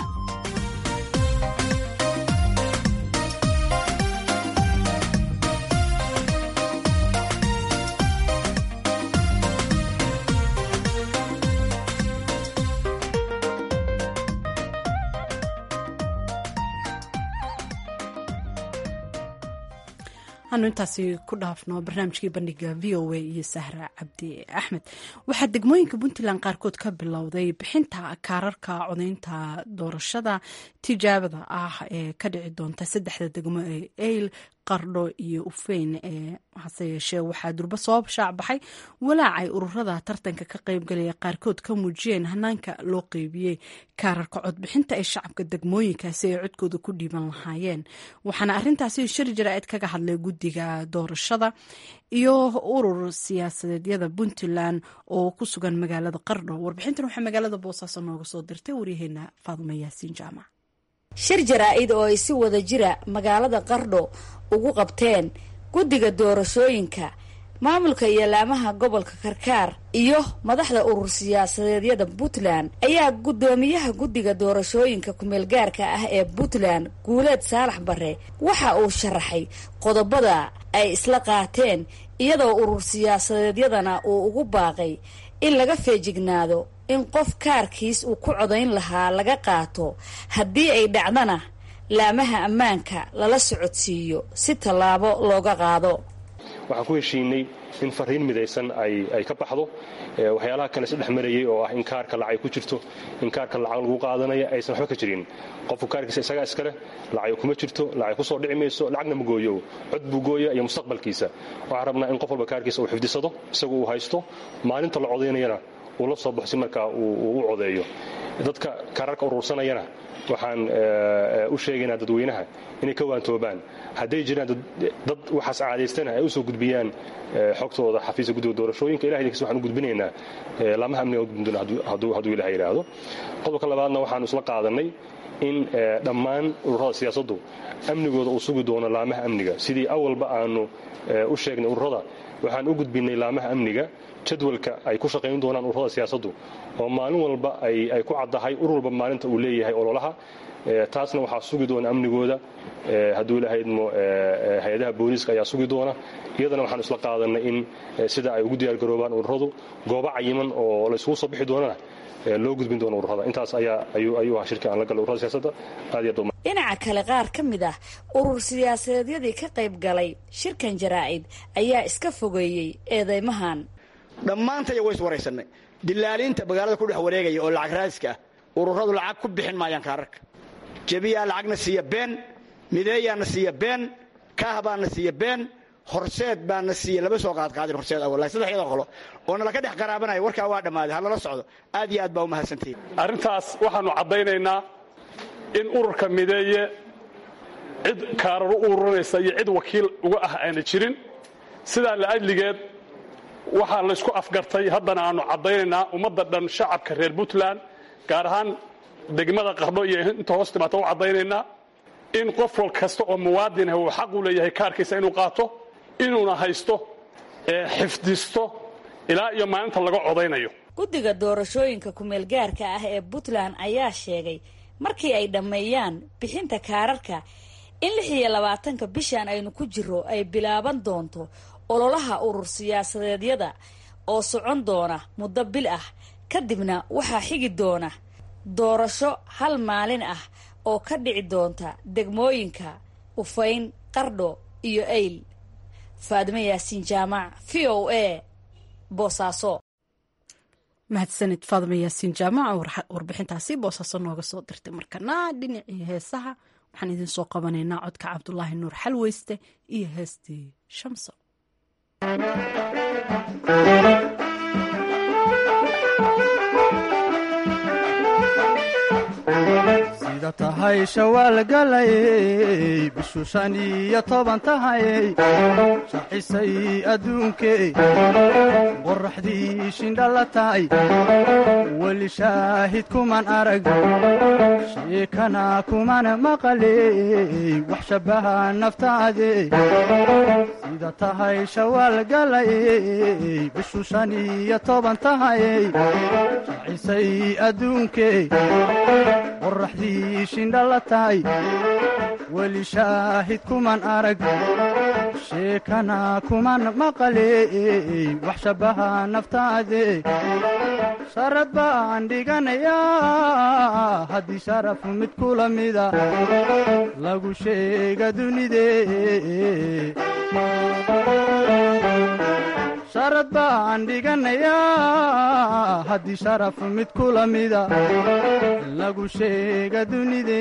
anu intaasi ku dhaafno barnaamijkii bandhiga v o a iyo sahra cabdi axmed waxaa degmooyinka puntland qaarkood ka bilowday bixinta kaararka codaynta doorashada tijaabada ah ee ka dhici doonta saddexda degmo ee eyl qardho iyo ufeyn ee hase yeeshee waxaa durba soo shaacbaxay walaacay ururada tartanka ka qaybgalaya qaarkood ka muujiyeen hanaanka loo qeybiyey kaararka codbixinta ee shacabka degmooyinkaasi ay codkooda ku dhiiban lahaayeen waxaana arintaasi shir jaraa'id kaga hadlay guddiga doorashada iyo urur siyaasadeedyada puntland oo ku sugan magaalada qardho warbixintan waxaa magaalada boosaaso nooga soo dirtay waryaheena faadumo yaasiin jaamac shir jaraa-id oo ay si wada jira magaalada qardho ugu qabteen guddiga doorashooyinka maamulka iyo laamaha gobolka karkaar iyo madaxda urur siyaasadeedyada puntland ayaa guddoomiyaha guddiga doorashooyinka kumeelgaarka ah ee puntland guuleed saalax bare waxa uu sharaxay qodobada ay isla qaateen iyadoo urur siyaasadeedyadana uu ugu baaqay in laga feejignaado in qof kaarkiis uu ku codayn lahaa laga qaato haddii ay dhacdana laamaha ammaanka lala socodsiiyo si tallaabo looga qaado waxaan ku heshiinay in fariin midaysan ay ka baxdo waxyaalaha kale isdhex marayay oo ah in kaarka lacay ku jirto in kaarka lacag lagu qaadanaya aysan waxba ka jirin qofku kaarkiisa isagaa iskaleh lacag kuma jirto lacag kusoo dhici mayso lacagna ma gooyo cod buu gooya iyo mustaqbalkiisa waxaan rabnaa in qof walba kaarkiisa uu xifdisado isagu uu haysto maalinta la codaynayana uu la soo baxo si markaa uu u codeeyo dadka kaararka urursanayana waxaan u sheegaynaa dadweynaha inay ka waantoobaan hadday jiraan dad waxaas caadaystana ay usoo gudbiyaan xogtooda xafiiska guddiga doorashooyinka ilahay dinkiis waxaan u gudbinaynaa laamaha amniga u gudbin hadduu ilaha yidhaahdo qodobka labaadna waxaanu isla qaadanay in dhammaan ururada siyaasaddu amnigooda uu sugi doono laamaha amniga sidii awalba aanu u sheegnay ururada waxaan u gudbinay laamaha amniga jadwalka ay ku shaqayn doonaan ururada siyaasaddu oo maalin walba ay ku caddahay urur walba maalinta uu leeyahay ololaha taasna waxaa sugi doona amnigooda hadduu ilahaydmo hay-adaha booliiska ayaa sugi doona iyadana waxaan isla qaadanay in sida ay ugu diyaargaroobaan ururadu goobo cayiman oo laysugu soo bixi doonana loo gudbin doono ururada intaas ayaa ayuu ahaa shirka aan la galay ururada siyaasadda aad iyo dhinaca kale qaar ka mid ah urur siyaasadeedyadii ka qayb galay shirkan jaraa-id ayaa iska fogeeyey eedeymahan dhammaantaya way iswaraysannay dilaaliinta magaalada ku dhex wareegaya oo lacag raadiska ah ururadu lacag ku bixin maayaan kaararka jebiyaa lacagna siiya been mideeyaana siiya been kaah baana siiya been horseed baana siiya lama soo qaadqaadin horseed awal saddexyada qolo oo nalaka dhex qaraabanaya warkaa waa dhammaaday ha lala socdo aad iyo aad baa u mahadsantihiin arrintaas waxaannu caddaynaynaa in ururka mideeye cid kaararu u ururinaysa iyo cid wakiil uga ah aana jirin sidaa la'ajligeed waxaa laysku afgartay haddana aannu caddaynaynaa ummadda dhan shacabka reer puntland gaar ahaan degmada qardho iyo inta hoos timaata u caddaynaynaa in qof wal kasta oo muwaadin ah uu xaq u leeyahay kaarkiisa inuu qaato inuuna haysto xifdisto ilaa iyo maalinta laga codaynayo guddiga doorashooyinka kumeelgaarka ah ee puntland ayaa sheegay markii ay dhammeeyaan bixinta kaararka in lix iyo labaatanka bishan aynu ku jiro ay bilaaban doonto ololaha urur siyaasadeedyada oo socon doona muddo bil ah kadibna waxaa xigi doona doorasho hal maalin ah oo ka dhici doonta degmooyinka ufayn qardho iyo ayl faadimo yaasiin jaamac v o a boosaaso mahadsanid faadimo yaasiin jaamac warbixintaasi boosaaso nooga soo dirtay markana dhinacii heesaha waxaan idin soo qabanaynaa codka cabdulaahi nuur xalweyste iyo heestii shamso sida tahay shawaal galayey bishu shan iyo toban tahayey shaxisay adduunkey qoraxdii shindhala tahay weli shaahid kuman arag sheekana kuman maqaley wax shabbaha naftaade sida tahay shawaal galayey bishu shan iyo toban tahayey shaxisay adduunkey qoraxdii shindhala tahay weli shaahid kuman arag sheekana kuman maqaley wax shabbaha naftaade sharad baan dhiganayaa haddii sharaf mid kula mida lagu sheega dunide sharad baan dhiganayaa haddii sharaf mid kula mida lagu sheega dunide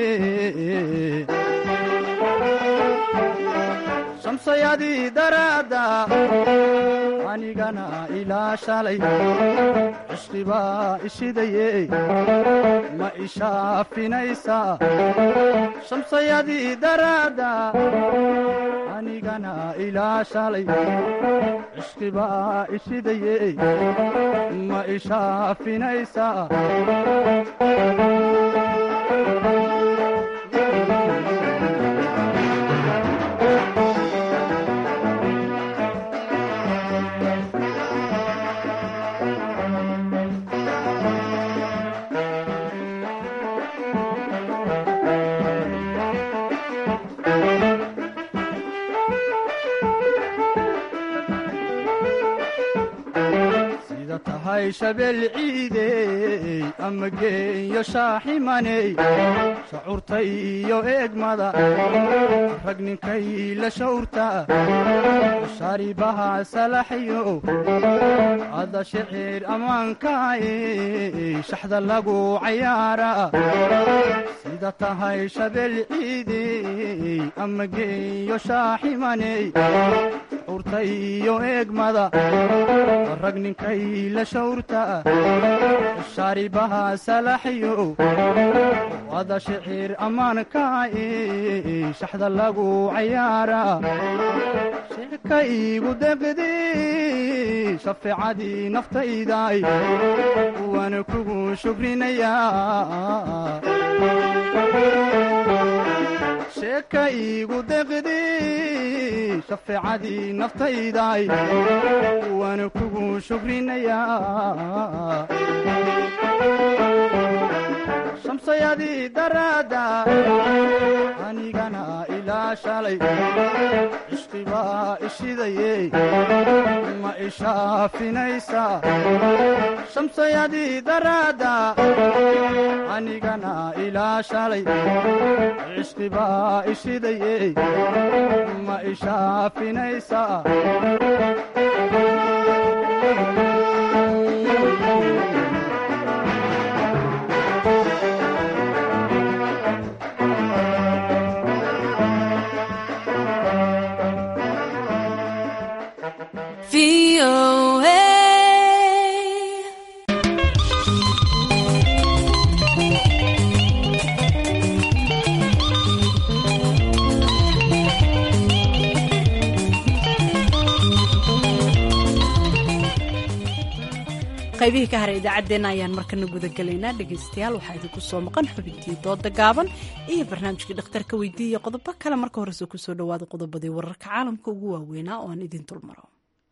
shamsayadii daraadda anigana ilaa shalay cishqibaa ishidaye ma ishaafinaysaa shamsayadii daraadda anigana ilaa shalay cishqibaa ishidaye ma ishaafinaysaa sida tahay shabeel ciidey ama geeyo shaaximaney shacuurta iyo eegmada rag ninkay la shawrta shaaribaha salaxyo ada shicir ammaankaay shaxda lagu cayaara sida tahay shabeel ciidey ama geeyo shaaximaney shacuurta iyo eegmada rag ninkay la shawrta shaaribaha salaxyo ada shicir ammaankaay shaxda lagu cayaara sheeka iigu deqdi shafeecadii naftayday waana kugu shukrinayaa sheeka iigu deqdi shafeecadii naftayday waana kugu shukrinayaa shamsayadii daraadda anigana ilaa shalay cishqibaa ishidaye ma ishaafinaysaa shamsayadii daraadda anigana ilaa shalay cishqibaa ishidaye ma ishaafinaysaa qaybihii ka haray idaacaddeenna ayaan markana gudagelaynaa dhegaystayaal waxaa idinku soo maqan xubintii dooda gaaban iyo barnaamijkii dhakhtarka weydiiya qodobo kale marka horese kusoo dhawaada qodobadii wararka caalamka ugu waaweynaa oo aan idin dulmaro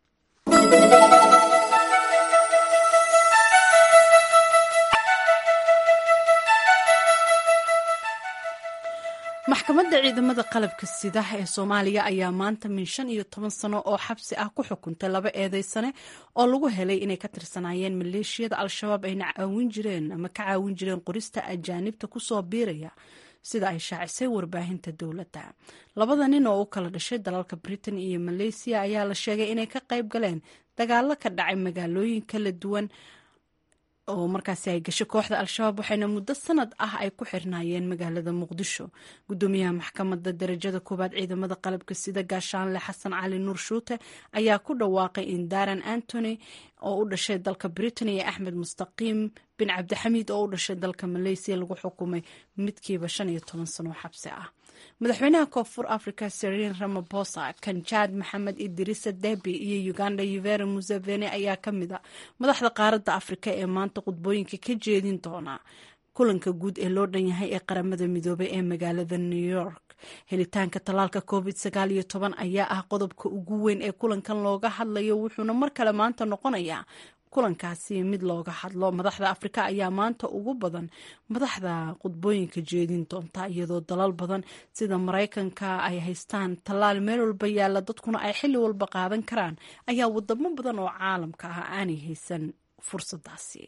maxkamadda ciidamada qalabka sida ee soomaaliya ayaa maanta min shan iyo toban sano oo xabsi ah ku xukuntay laba eedeysane oo lagu helay inay ka tirsanaayeen maleeshiyada al-shabaab ayna caawin jireen ama ka caawin jireen qorista ajaanibta kusoo biiraya sida ay shaacisay warbaahinta dowladda labada nin oo u kala dhashay dalalka britain iyo maleysiya ayaa la sheegay inay ka qayb galeen dagaalo ka dhacay magaalooyin kala duwan oo markaasi ay gashay kooxda al-shabaab waxayna muddo sanad ah ay ku xirnaayeen magaalada muqdisho gudoomiyaha maxkamadda darajada koowaad ciidamada qalabka sida gaashaanle xasan cali nuur shuute ayaa ku dhawaaqay in daran antony oo u dhashay dalka britain iyo axmed mustaqiim bin cabdixamiid oo u dhashay dalka maleysiya lagu xukumay midkiiba shan iyo toban sano xabsi ah madaxweynaha koonfur africa seriin ramabosa kanjaad maxamed idirisa debi iyo uganda yuvera museveni ayaa ka mid a madaxda qaaradda afrika ee maanta khudbooyinka ka jeedin doona kulanka guud ee loo dhan yahay ee qaramada midoobay ee magaalada new york helitaanka tallaalka covid sagaal iyo toban ayaa ah qodobka ugu weyn ee kulankan looga hadlayo wuxuuna mar kale maanta noqonayaa kulankaasi mid looga hadlo madaxda afrika ayaa maanta ugu badan madaxda khudbooyinka jeedin doonta iyadoo dalal badan sida maraykanka ay haystaan tallaal meel walba yaalla dadkuna ay xilli walba qaadan karaan ayaa wadamo badan oo caalamka ah aanay haysan fursadaasi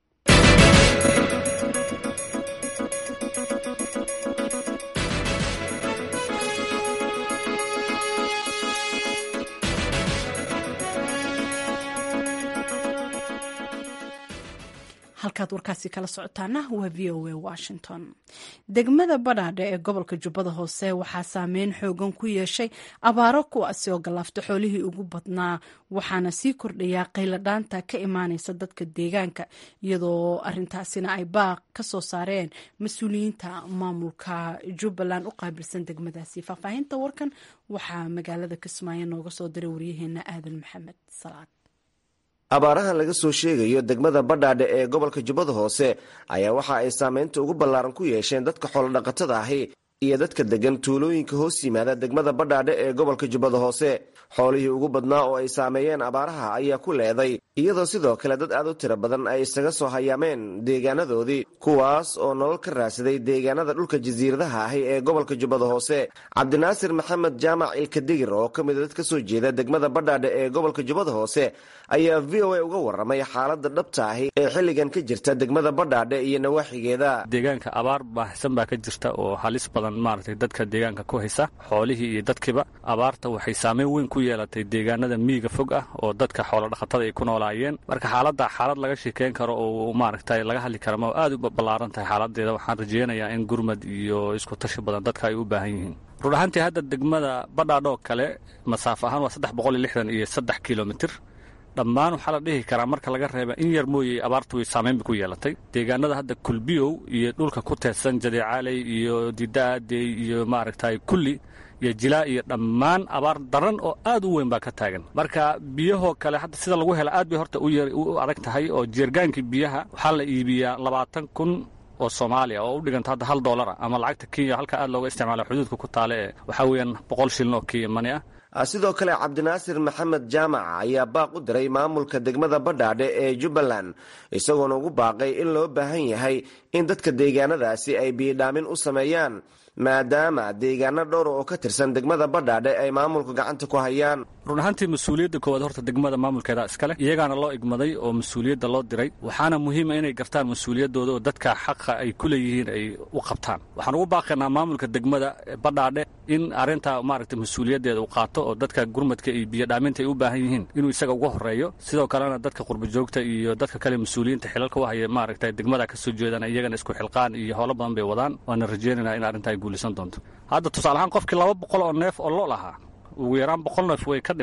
halkaad warkaasi kala socotaana waa v o a washington degmada badhaadhe ee gobolka jubbada hoose waxaa saameyn xoogan ku yeeshay abaaro kuwaasi oo galaafta xoolihii ugu badnaa waxaana sii kordhayaa qayladhaanta ka imaaneysa dadka deegaanka iyadoo arintaasina ay baaq ka soo saareen mas-uuliyiinta maamulka jubbaland u qaabilsan degmadaasi faahfaahinta warkan waxaa magaalada kismaayo nooga soo diray waryaheena aadan maxamed salaad abaarahan laga soo sheegayo degmada badhaadhe ee gobolka jubbada hoose ayaa waxa ay saameynta ugu ballaaran ku yeesheen dadka xoolodhaqatada ahi iyo dadka degan tuulooyinka hoos yimaada degmada badhaadhe ee gobolka jubbada hoose xoolihii ugu badnaa oo ay saameeyeen abaaraha ayaa ku leeday iyadoo sidoo kale dad aad u tiro badan ay isaga soo hayaameen deegaanadoodii kuwaas oo nolol ka raadsaday deegaanada dhulka jasiiradaha ahi ee gobolka jubbada hoose cabdinaasir maxamed jaamac ilkadigir oo ka mida dad ka soo jeeda degmada badhaadhe ee gobolka jubbada hoose ayaa v o a uga waramay xaalada dhabta ahi ee xilligan ka jirta degmada badhaadhe iyo nawaaxigeeda deegaanka abaar baahsan baa ka jirta oo halis badan maaragtay dadka deegaanka ku haysa xoolihii iyo dadkiiba abaarta waxay saameyn weyn ku yeelatay deegaanada miyiga fog ah oo dadka xoolodhaqatada ay ku noolaayeen marka xaaladda xaalad laga sheekeyn karo oo maaragtay laga hadli kara ma aad u ballaaran tahay xaaladeeda waxaan rajeynayaa in gurmad iyo isku tashi badan dadka ay u baahan yihiin run ahaantii hadda degmada badhaadhoo kale masaafo ahaan waa saddex boqol iyo lixdan iyo saddex kilomitir dhammaan waxaa la dhihi karaa marka laga reeba in yar mooyey abaartu way saameyn bay ku yeelatay deegaanada hadda kulbiyow iyo dhulka ku teedsan jadeecaaley iyo didaadey iyo maaragtay kulli iyo jilaa iyo dhammaan abaar daran oo aad u weyn baa ka taagan marka biyahoo kale hadda sida lagu hela aad bay horta u adag tahay oo jeergaankii biyaha waxaa la iibiyaa labaatan kun oo soomaaliya oo u dhiganta hadda hal doolara ama lacagta kenya halka aad looga isticmaala xuduudka ku taale ee waxaa weeyaan boqol shilin oo kenya mani ah sidoo kale cabdinaasir maxamed jaamac ayaa baaq u diray maamulka degmada badhaadhe ee jubbaland isagoona ugu baaqay in loo baahan yahay in dadka deegaanadaasi ay biyidhaamin u sameeyaan maadaama deegaano dhowr oo ka tirsan degmada badhaadhe ay maamulka gacanta ku hayaan run ahaantii mas-uuliyadda koowaad horta degmada maamulkeeda iskale iyagaana loo igmaday oo mas-uuliyadda loo diray waxaana muhiima inay gartaan mas-uuliyaddooda oo dadka xaqa ay ku leeyihiin ay u qabtaan waxaan ugu baaqaynaa maamulka degmada badhaadhe in arrintaa maaragtay mas-uuliyaddeeda uu qaato oo dadka gurmadka iyo biyodhaaminta ay u baahan yihiin inuu isaga uga horeeyo sidoo kalena dadka qurbajoogta iyo dadka kale mas-uuliyiinta xilalka u haya maaragtay degmada ka soo jeedana iyagana isku xilqaan iyo howlo badan bay wadaan waana rajeynaynaa in arrintaa ay guulaysan doonto hadda tusaale ahaan qofkii laba boqol oo neef oo lo lahaa ugu yaraan boqol neef way ka dhimatay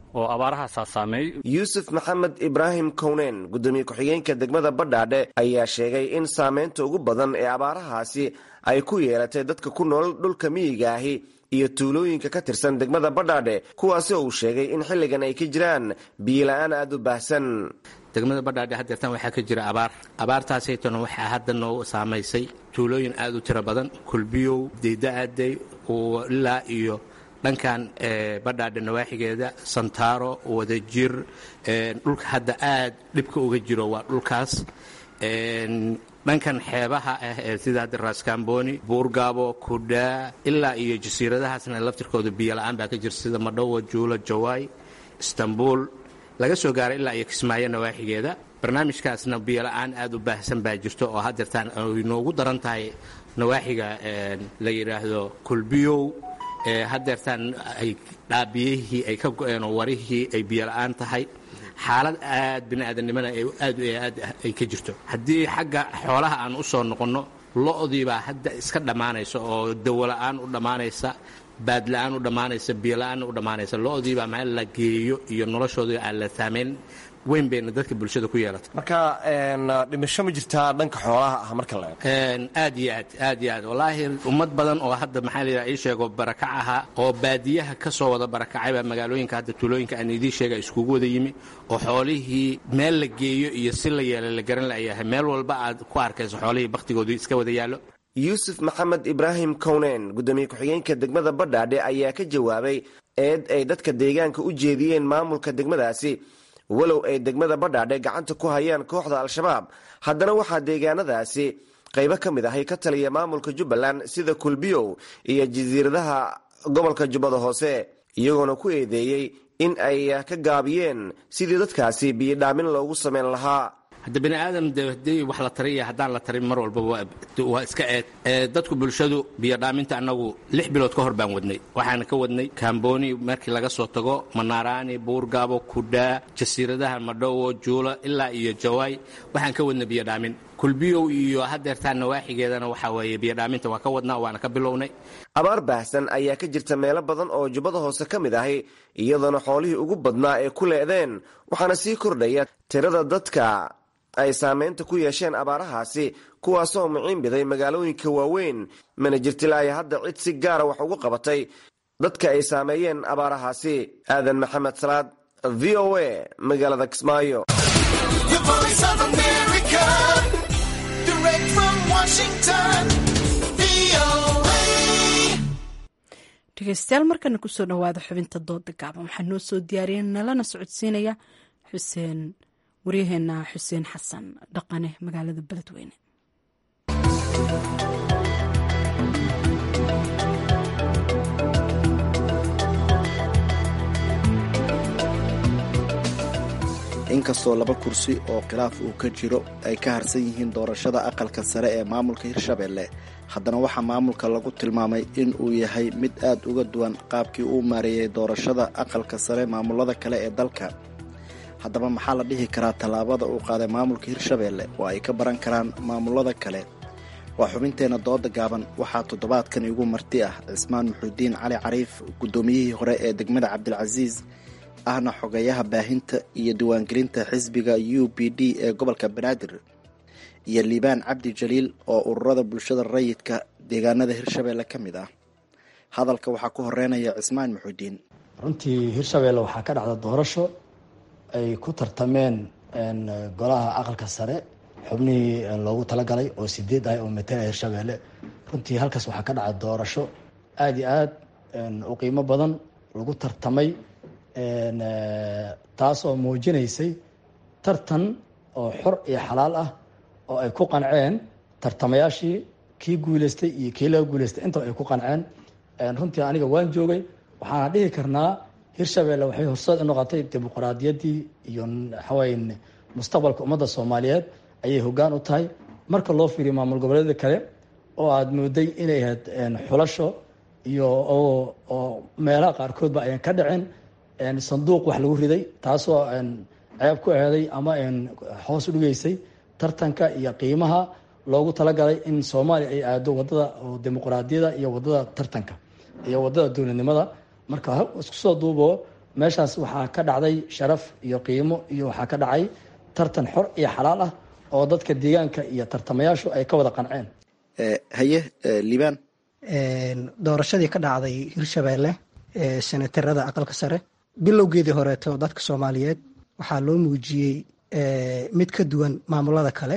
oo abaarahaasaa saameeyey yuusuf maxamed ibraahim kowneen guddoomiye ku-xigeenka degmada badhaadhe ayaa sheegay in saameynta ugu badan ee abaarahaasi ay ku yeelatay dadka ku nool dhulka miyiga ahi iyo tuulooyinka ka tirsan degmada badhaadhe kuwaasi oo uu sheegay in xilligan ay ka jiraan biyola-aan aada u baahsan degmada badhaadhe haddeertan waxaa ka jira abaar abaartaasaytona waxaa hadda noo saamaysay tuulooyin aada u tiro badan kulbiyow deyda'aday ilaa iyo dhankan badhaadhe nawaaxigeeda santaaro wadajir dhulka hadda aad dhibka uga jiro waa dhulkaas dhankan xeebaha ah ee sida hadda raaskamboni buurgaabo kudhaa ilaa iyo jasiiradahaasna laftirkooda biyola-aan baa ka jirta sida madhowa juulo jawaay istanbul laga soo gaaray ilaa iyo kismaayo nawaaxigeeda barnaamijkaasna biyola-aan aada u baahsan baa jirto oo haddeertaan ay noogu daran tahay nawaaxiga la yidhaahdo kulbiyow haddeertaan ay dhaabiyihii ay ka go-een oo warihii ay biyola-aan tahay xaalad aad bini aadamnimana aad aad ay ka jirto haddii xagga xoolaha aan u soo noqonno lo-dii baa hadda iska dhammaanaysa oo dawola-aan u dhammaanaysa baadla-aan u dhammaanaysa biyola-aan u dhammaanaysa lo-dii baa meel la geeyo iyo noloshoodii aan la saamayn weyn bayna dadka bulshada ku yeelatay marka dhimasho ma jirtaa dhanka xoolaha ah marka la aad iyo aad aad iyo aad wallaahi ummad badan oo hadda maxaa la yidhaha ii sheego barakac ahaa oo baadiyaha ka soo wada barakacay baa magaalooyinka hadda tuulooyinka aan idiin sheega iskugu wada yimi oo xoolihii meel la geeyo iyo si la yeela la garan layahay meel walba aad ku arkayso xoolihii bakhtigoodii iska wada yaallo yuusuf maxamed ibraahim kowneen guddoomiye ku-xigeenka degmada badhaadhe ayaa ka jawaabay eed ay dadka deegaanka u jeediyeen maamulka degmadaasi walow ay degmada badhaadhe gacanta ku hayaan kooxda al-shabaab haddana waxaa deegaanadaasi qaybo ka mid ahay ka taliya maamulka jubbaland sida kulbiyow iyo jasiiradaha gobolka jubbada hoose iyagoona ku eedeeyey in ay ka gaabiyeen sidii dadkaasi biyodhaamin loogu samayn lahaa hadda bani aadam de hadii wax la tariya haddaan la tarin mar walba waa iska eed dadku bulshadu biyodhaaminta annagu lix bilood ka hor baan wadnay waxaana ka wadnay kamboni markii laga soo tago manaaraani buurgaabo kudhaa jasiiradaha madhowo juulo ilaa iyo jawaay waxaan ka wadnay biyodhaamin kulbiyow iyo haddeertaan nawaaxigeedana waxaa weeye biyodhaaminta waa ka wadnaa waana ka bilownay abaar baahsan ayaa ka jirta meelo badan oo jubbada hoose ka mid ahi iyadoona xoolihii ugu badnaa ee ku leedeen waxaana sii kordhaya tirada dadka ay saameynta ku yeesheen abaarahaasi kuwaasoo muciinbiday magaalooyinka waaweyn mana jirtilaayo hadda cid si gaara wax ugu qabatay dadka ay saameeyeen abaarahaasi aadan maxamed salaad v o a magaalada kismaayo dhegeystayaal markana kusoo dhawaada xubinta dooda gaaban waxaa noo soo diyaariyay nalana socodsiinaya xuseen waryaheena xuseen xasan dhaqane magaalada beledweyne inkastoo laba kursi oo khilaaf uu ka jiro ay ka harsan yihiin doorashada aqalka sare ee maamulka hirshabeelle haddana waxaa maamulka lagu tilmaamay in uu yahay mid aad uga duwan qaabkii uu maareeyey doorashada aqalka sare maamulada kale ee dalka haddaba maxaa la dhihi karaa tallaabada uu qaaday maamulka hirshabeelle oo ay ka baran karaan maamulada kale waa xubinteenna dooda gaaban waxaa toddobaadkan igu marti ah cismaan muxuudiin cali cariif guddoomiyihii hore ee degmada cabdilcasiis ahna xogayaha baahinta iyo diiwaangelinta xisbiga u b d ee gobolka banaadir iyo liibaan cabdi jaliil oo ururada bulshada rayidka deegaanada hirshabeelle ka mid ah hadalka waxaa ku horeynaya cismaan muxuudiin runtii hirshabeelle waxaa ka dhacda doorasho ay ku tartameen golaha aqalka sare xubnihii loogu talagalay oo sideed ah oo matala hirshabeelle runtii halkaas waxaa ka dhacda doorasho aada iyo aad u qiimo badan lagu tartamay taas oo muujinaysay tartan oo xor iyo xalaal ah oo ay ku qanceen tartamayaashii kii guuleystay iyo kii laga guuleystay intaba ay ku qanceen runtii aniga waan joogay waxaana dhihi karnaa hirshabeelle waxay horseed u noqotay dimuqraadiyaddii iyo waxaway mustaqbalka ummadda soomaaliyeed ayay hoggaan u tahay marka loo fiiriyo maamul goboleeda kale oo aada mooday inay ahayd xulasho iyo oo meelaha qaarkoodba ayan ka dhicin sanduuq wax lagu riday taasoo ceeb ku eeday ama hoos u dhigeysay tartanka iyo qiimaha loogu talagalay in soomaaliya ay aado wadada dimuqraadiyada iyo wadada tartanka iyo wadada dowladnimada marka isku soo duubo meeshaas waxaa ka dhacday sharaf iyo qiimo iyo waxaa ka dhacay tartan xor iyo xalaal ah oo dadka deegaanka iyo tartamayaashu ay ka wada qanceen haye liibaan doorashadii ka dhacday hirshabeelle ee senatarada aqalka sare bilowgeedii horeeto dadka soomaaliyeed waxaa loo muujiyey mid ka duwan maamulada kale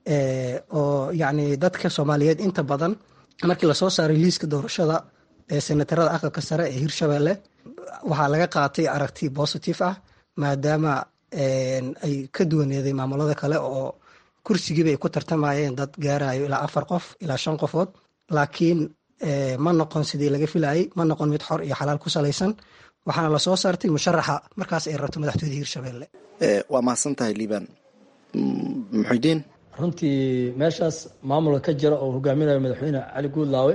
oo yacni dadka soomaaliyeed inta badan markii lasoo saaray liiska doorashada ee senatarada aqalka sare ee hirshabeelle waxaa laga qaatay aragti positive ah maadaama ay ka duwaneeday maamulada kale oo kursigiiba ay ku tartamayeen dad gaarayo ilaa afar qof ilaa shan qofood laakiin ma noqon sidii laga filayay ma noqon mid xor iyo xalaal ku salaysan waxaana lasoo saartay musharaxa markaas ay rabto madaxtooyada hirshabelle waa mahadsan tahay liibaan muxudiin runtii meeshaas maamulka ka jira oo hogaaminayo madaxweyne cali guudlaawe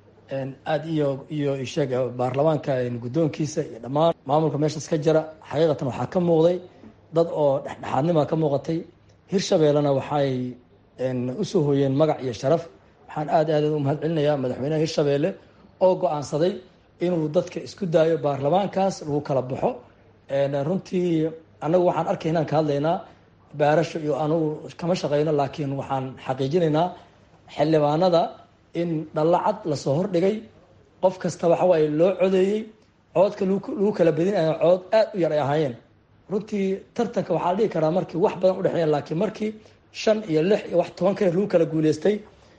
aad iyo iyo isheeg baarlamaanka guddoonkiisa iyo dhammaan maamulka meeshaas ka jira xaqiiqatan waxaa ka muuqday dad oo dhexdhexaadnima ka muuqatay hirshabeellena waxay usoo hooyeen magac iyo sharaf waxaan aad aad u mahad celinayaa madaxweynaha hirshabeelle oo go-aansaday inuu dadka isku daayo baarlamaankaas lagu kala baxo runtii annagu waxaan arkay inaan ka hadlaynaa baarasho iyo anugu kama shaqeyno laakiin waxaan xaqiijinaynaa xildhibaanada in dhallacad lasoo hordhigay qof kasta waxawaaye loo codeeyey coodka lagu kala badinayo cood aad u yar ay ahaayeen runtii tartanka waxaa la dhihi karaa markii wax badan udhexeeya laakiin markii shan iyo lix iyo wax toban kale lagu kala guuleystay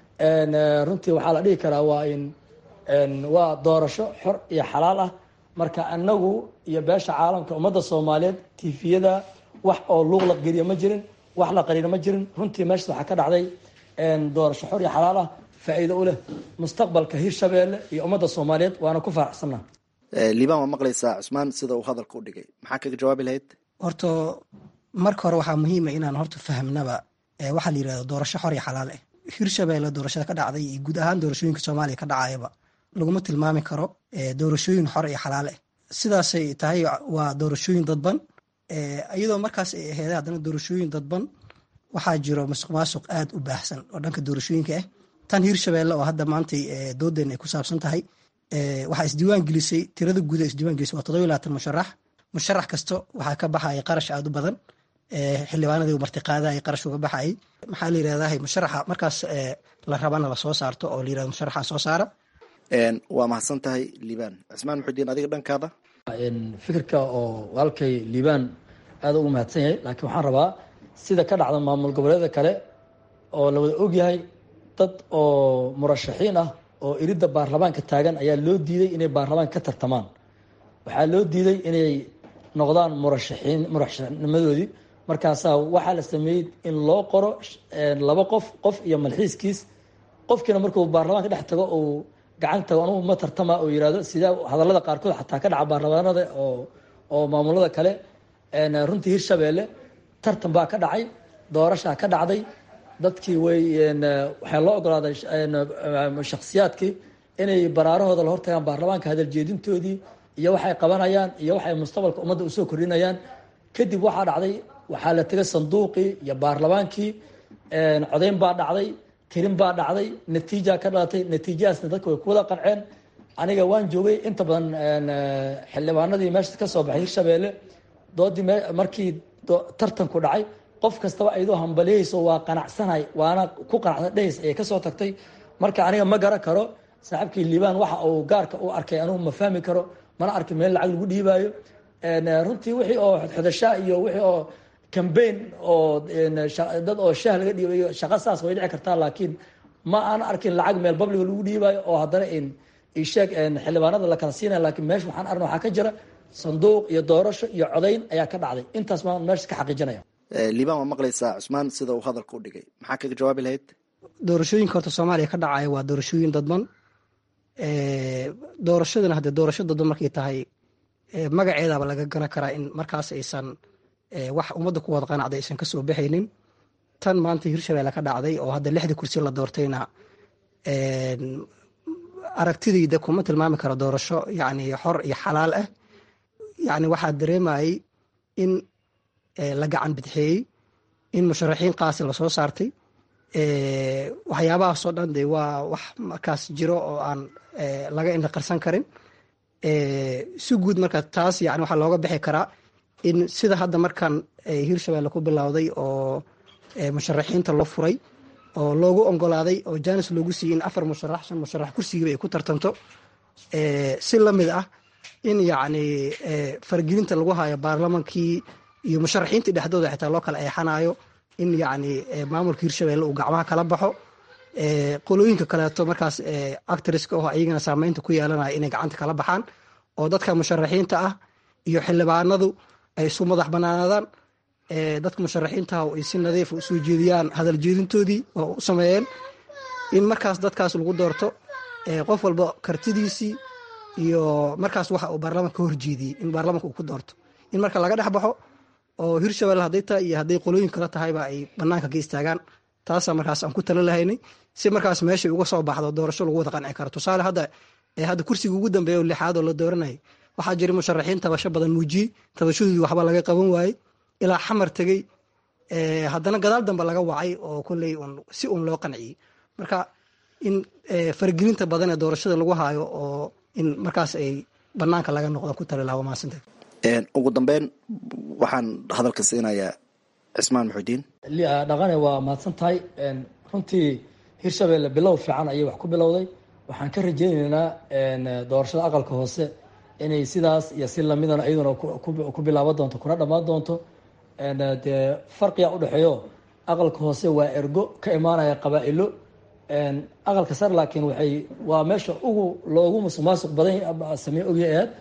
runtii waxaa la dhihi karaa waa in waa doorasho xor iyo xalaal ah marka anagu iyo beesha caalamka ummadda soomaaliyeed tifiyada wax oo luuq la geliya ma jirin wax la qariina ma jirin runtii meeshas waxaa ka dhacday doorasho xor iyo xalaal ah faa-iido u leh mustaqbalka hirshabeelle iyo ummadda soomaaliyeed waana ku faraxsanaa liibaan waa maqlaysaa cusmaan sida uu hadalka u dhigay maxaa kaga jawaabi lahayd horta marka hore waxaa muhiima inaan horta fahamnaba waxaa la yirahda doorasho xor iyo xalaal ah hirshabeelle doorashada ka dhacday iyo guud ahaan doorashooyinka soomaaliya ka dhacayaba laguma tilmaami karo doorashooyin xor iyo xalaal ah sidaasay tahay waa doorashooyin dadban iyadoo markaas ay aheeda haddana doorashooyin dadban waxaa jiro masuq maasuq aad u baahsan oo dhanka doorashooyinka ah tan hirshabeelle oo hadda maantay doodeen ay ku saabsan tahay waxaa isdiiwaan gelisay tirada guud ee isdiiwaan gelisay waa todoba iyo labaatan musharax musharax kasta waxaa ka baxaya qarash aad u badan xildhibaanadii u martiqaadayay qarash uga baxayay maxaa la yirahdaa musharaxa markaas la rabana lasoo saarto oo la yirahdo musharaxa soo saara waa mahadsan tahay liibaan cismaan muxudiin adiga dhankaada fikirka oo walaalkay liibaan aad ugu mahadsan yahay laakiin waxaan rabaa sida ka dhacda maamul goboleeda kale oo la wada ogyahay dad oo murashaxiin ah oo iridda baarlamaanka taagan ayaa loo diiday inay baarlamaanka ka tartamaan waxaa loo diiday inay noqdaan murashaxiin murashaxnimadoodii markaasaa waxaa la sameeyey in loo qoro laba qof qof iyo malxiiskiis qofkiina markuu baarlamaanka dhex tago uu gacanta anugu ma tartama oo yirahdo sidaa hadallada qaarkood xataa ka dhaca baarlamaanada oo oo maamulada kale runtii hirshabeelle tartan baa ka dhacay doorashaa ka dhacday dadkii way waxaa loo ogolaaday shaksiyaadkii inay baraarahooda la hortagaan baarlamaanka hadaljeedintoodii iyo waxay qabanayaan iyo waxay mustaqbalka ummadda usoo kordhinayaan kadib waxaa dhacday waxaa la tegay sanduuqii iyo baarlamaankii codeyn baa dhacday tirin baa dhacday natiija ka dhalatay natiijadaasna dadka way ku wada qanceen aniga waan joogay inta badan xildhibaanadii meesha ka soo baxay hirshabeelle doodii markii tartanku dhacay qof kastaba ayadoo hambaliyayso waa qanacsanay waana ku qanacsan dhehays ayay kasoo tagtay marka aniga ma garan karo saaxiibkii liibaan waxa uu gaarka u arkay anugu ma fahmi karo mana arki meel lacag lagu dhiibaayo runtii wixii oo xodxodashaa iyo wixii oo cambaign oo dad oo shaah laga dhiibayo shaqa saas way dhici kartaa laakiin ma aan arkin lacag meel babliga lagu dhiibaayo oo haddana isheeg xildhibaanada la kala siinaya laakiin meesha waxaan arna waxaa ka jira sanduuq iyo doorasho iyo codayn ayaa ka dhacday intaas maan meesha ka xaqiijinaya liibaan waa maqlaysaa cusmaan sida uu hadalka u dhigay maxaa kaga jawaabi lahayd doorashooyinka horta soomaaliya ka dhacaya waa doorashooyin dadban doorashadana haddee doorasho dadban markay tahay magaceedaba laga garan karaa in markaas aysan wax ummadda ku wada qanacday aysan kasoo baxaynin tan maanta hirshabeelle ka dhacday oo hadda lixda kursi la doortayna aragtidayda kuma tilmaami karo doorasho yacni xor iyo xalaal ah yacni waxaa dareemayay in la gacan bidxeeyey in musharaxiin qaasi lasoo saartay waxyaabahaasoo dhan de waa wax markaas jiro oo aan laga indhaqarsan karin si guud marka taas yani waxaa looga bixi karaa in sida hadda markan hirshabelle ku bilowday oo musharaxiinta loo furay oo loogu ogolaaday oo janis loogu siiyey in afar musharax shan musharax kursigiiba ay ku tartanto si lamid ah in yacni faragelinta lagu hayo baarlamankii iyo musharaxiintii dhexdooda xitaa loo kala eexanayo in yacni maamulka hirshabelle uu gacmaha kala baxo qolooyinka kaleeto markaas actriska oo ayagana saameynta ku yeelanaya inay gacanta kala baxaan oo dadka musharaxiinta ah iyo xildhibaanadu ay isu madax banaanaadaan dadka musharaxiintaha ay si nadiif usoo jeediyaan hadal jeedintoodii oo u sameeyeen in markaas dadkaas lagu doorto qof walba kartidiisii iyo markaas waxa uu baarlamanka ka horjeediyey in baarlamanka uu ku doorto in marka laga dhex baxo oo hirshabelle hadday tahay iyo hadday qolooyin kala tahayba ay banaanka ka istaagaan taasaa markaas aan ku tala lahaynay si markaas meeshay uga soo baxdo doorasho lagu wada qanci karo tusaale hadda hadda kursiga ugu dambeeya oo lixaad oo la dooranayay waxaa jira musharaxiin tabasho badan muujiyey tabashadoodii waxba laga qaban waayey ilaa xamar tegey haddana gadaal dambe laga wacay oo kolley si uun loo qanciyey marka in faragelinta badan ee doorashada lagu haayo oo in markaas ay banaanka laga noqdo ku tali laha waa mahadsanta ugu dambeyn waxaan hadalka siinayaa cismaan muxudiin dhaqane waa mahadsan tahay runtii hirshabelle bilow fiican ayay wax ku bilowday waxaan ka rajeyneynaa doorashada aqalka hoose inay sidaas iyo si lamidana iyaduna ku bilaaban doonto kuna dhammaan doonto dee farqiga udhexeeyo aqalka hoose waa ergo ka imaanaya qabaa-ilo aqalka sare laakiin waxay waa meesha ugu loogu musuq maasuq badan samey ogya aheed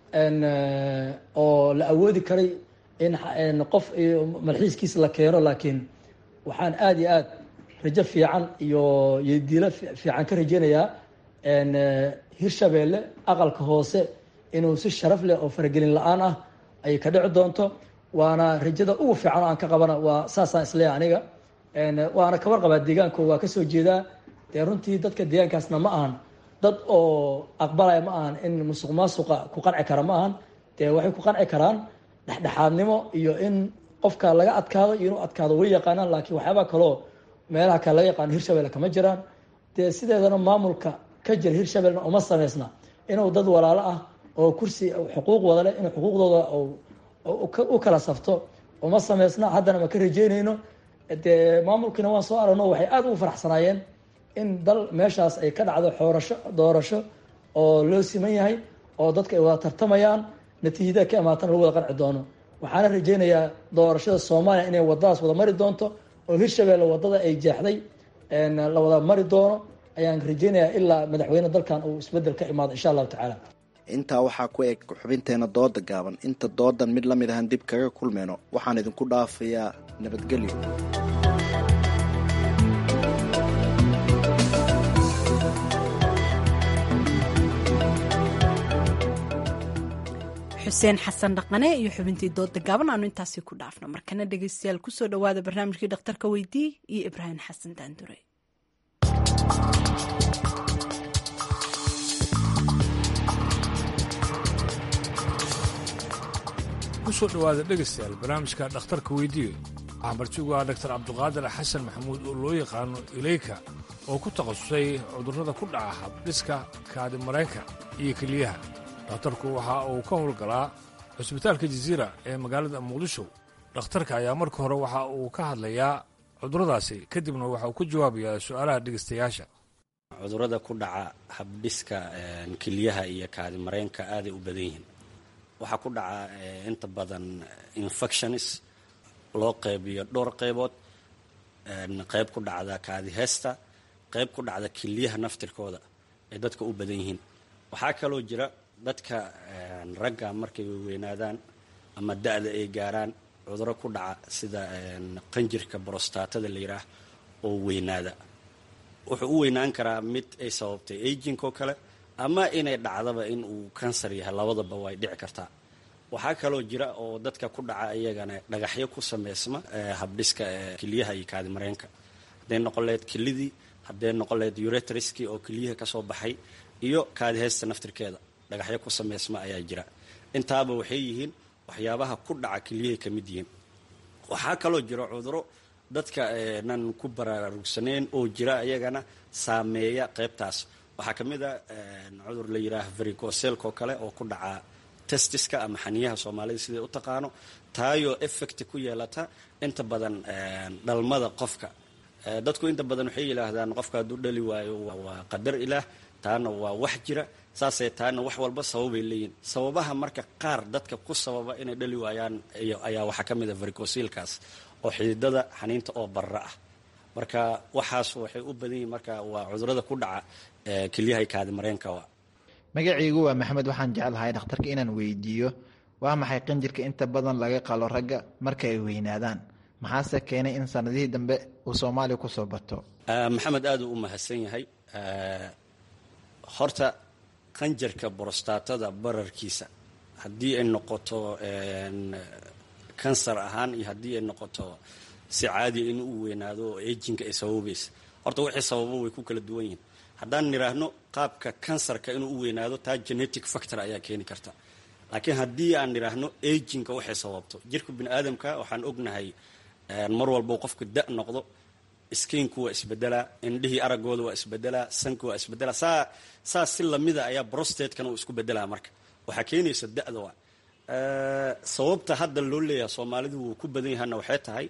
oo la awoodi karay in qof malxiiskiisa la keeno laakiin waxaan aada iyo aad rajo fiican iyo yodiilo fiican ka rajeynayaa hirshabelle aqalka hoose inuu si sharaf leh oo faragelin la-aan ah ay ka dhici doonto waana rajada ugu fiican oo aan ka qabana waa saasaan isleeyahay aniga waana kabar qabaa deegaanko waa kasoo jeedaa dee runtii dadka deegaankaasna ma ahan dad oo aqbalaya ma ahan in musuq maasuqa ku qanci kara ma ahan dee waxay ku qanci karaan dhexdhexaadnimo iyo in qofka laga adkaado iyo inuu adkaado way yaqaanaan laakiin waxyaabaa kaloo meelaha kale laga yaqaano hirshabelle kama jiraan dee sideedana maamulka ka jira hirshabellena uma sameysna inuu dad walaalo ah oo kursi xuquuq wada leh inuu xuquuqdooda u kala safto uma sameysna haddana ma ka rajeynayno dee maamulkiina waan soo aragno waxay aada ugu faraxsanaayeen in dal meeshaas ay ka dhacdo xoorasho doorasho oo loo siman yahay oo dadka ay wada tartamayaan natiijada ka imaatana lagu wada qanci doono waxaana rajeynayaa doorashada soomaaliya inay wadadaas wada mari doonto oo hirshabelle wadada ay jeexday la wada mari doono ayaan rajeynayaa ilaa madaxweyne dalkan uu isbedel ka imaado insha allahu tacaala intaa waxaa ku eg xubinteena dooda gaaban inta doodan mid la mid ahan dib kaga kulmayno waxaan idinku dhaafayaa nabadgelyo xuseen xasan dhaqane iyo xubintii dooda gaaban aanu intaasi ku dhaafno markana dhegeystayaal kusoo dhawaada barnaamijkii dhakhtarka weydii iyo ibraahim xasan daandure kusoo dhowaada dhegaystayaal barnaamijka dhakhtarka weydiiyo waxaa martigu ah daktar cabduqaadir xasan maxamuud oo loo yaqaano ileyka oo ku takhasusay cudurrada ku dhaca habdhiska kaadi marayka iyo keliyaha dhakhtarku waxa uu ka howlgalaa cusbitaalka jaziira ee magaalada muqdisho dhakhtarka ayaa marka hore waxa uu ka hadlayaa cudurradaasi kadibna waxa uu ka jawaabayaa su'aalaha dhegaystayaasha cudurrada ku dhaca habdhiska keliyaha iyo kaadi mareenka aaday u badan yihiin waxaa ku dhaca inta badan infectionis loo qeybiyo dhowr qeybood qeyb ku dhacda kaadi heesta qeyb ku dhacda keliyaha naftirkooda ay dadka u badan yihiin waxaa kaloo jira dadka ragga markay weynaadaan ama da-da ay gaaraan cuduro ku dhaca sida qanjirka brostatada la yidhaah oo weynaada wuxuu u weynaan karaa mid ay sababtay aging oo kale ama inay dhacdaba in uu kansar yahay labadaba way dhici kartaa waxaa kaloo jira oo dadka ku dhaca iyagana dhagaxyo ku sameysma habdhiska keliyaha iyo kaadi mareenka hadday noqon laheyd kelidii hadday noqon laheyd uretriskii oo keliyaha kasoo baxay iyo kaadi heesta naftirkeeda dhagaxyo ku sameysma ayaa jira intaaba waxay yihiin waxyaabaha ku dhaca keliyahay ka mid yihiin waxaa kaloo jira cuduro dadka nan ku baraarugsanayn oo jira iyagana saameeya qeybtaas waxaa ka mid a cudur la yidhaaha vericoselko kale oo ku dhaca testiska ama xaniyaha soomaalida siday u taqaano taayoo effect ku yeelata inta badan dhalmada qofka dadku inta badan waxay yidhaahdaan qofka hadduu dhali waayo waa qadar ilaah taana waa wax jira saasee taana wax walba sababay leeyihin sababaha marka qaar dadka ku sababa inay dhali waayaan ayaa waxaa ka mid a vericosilkaas oo xididada xaniinta oo barra ah marka waxaas waxay u badan yihin marka waa cudurada ku dhaca kelyaha kaadi mareenka magacaygu waa maxamed waxaan jeclahay dhakhtarka inaan weydiiyo waa maxay qanjirka inta badan laga qalo ragga marka ay weynaadaan maxaase keenay in sanadihii dambe uu soomaaliya kusoo bato maxamed aad uu u mahadsan yahay horta qanjarka borostatada bararkiisa haddii ay noqoto kansar ahaan iyo haddii ay noqoto si caadiya in uu weynaado oo ejinka ay sababaysa horta wixii sababo way ku kala duwan yihiin haddaan nidhaahno qaabka kansarka inuu u weynaado taa genetic factor ayaa keeni karta laakiin haddii aan nidhaahno ejinka waxay sababto jirka bini aadamka waxaan ognahay mar walbo qofka da noqdo skiinku waa isbedelaa indhihii aragooda waa isbedelaa sanka waa isbedelaa saa saa si lamida ayaa brostatekana uu isku bedelaa marka waxaa keenaysa da-da waa sababta hadda loo leeyahay soomaalidu wuu ku badan yahana waxay tahay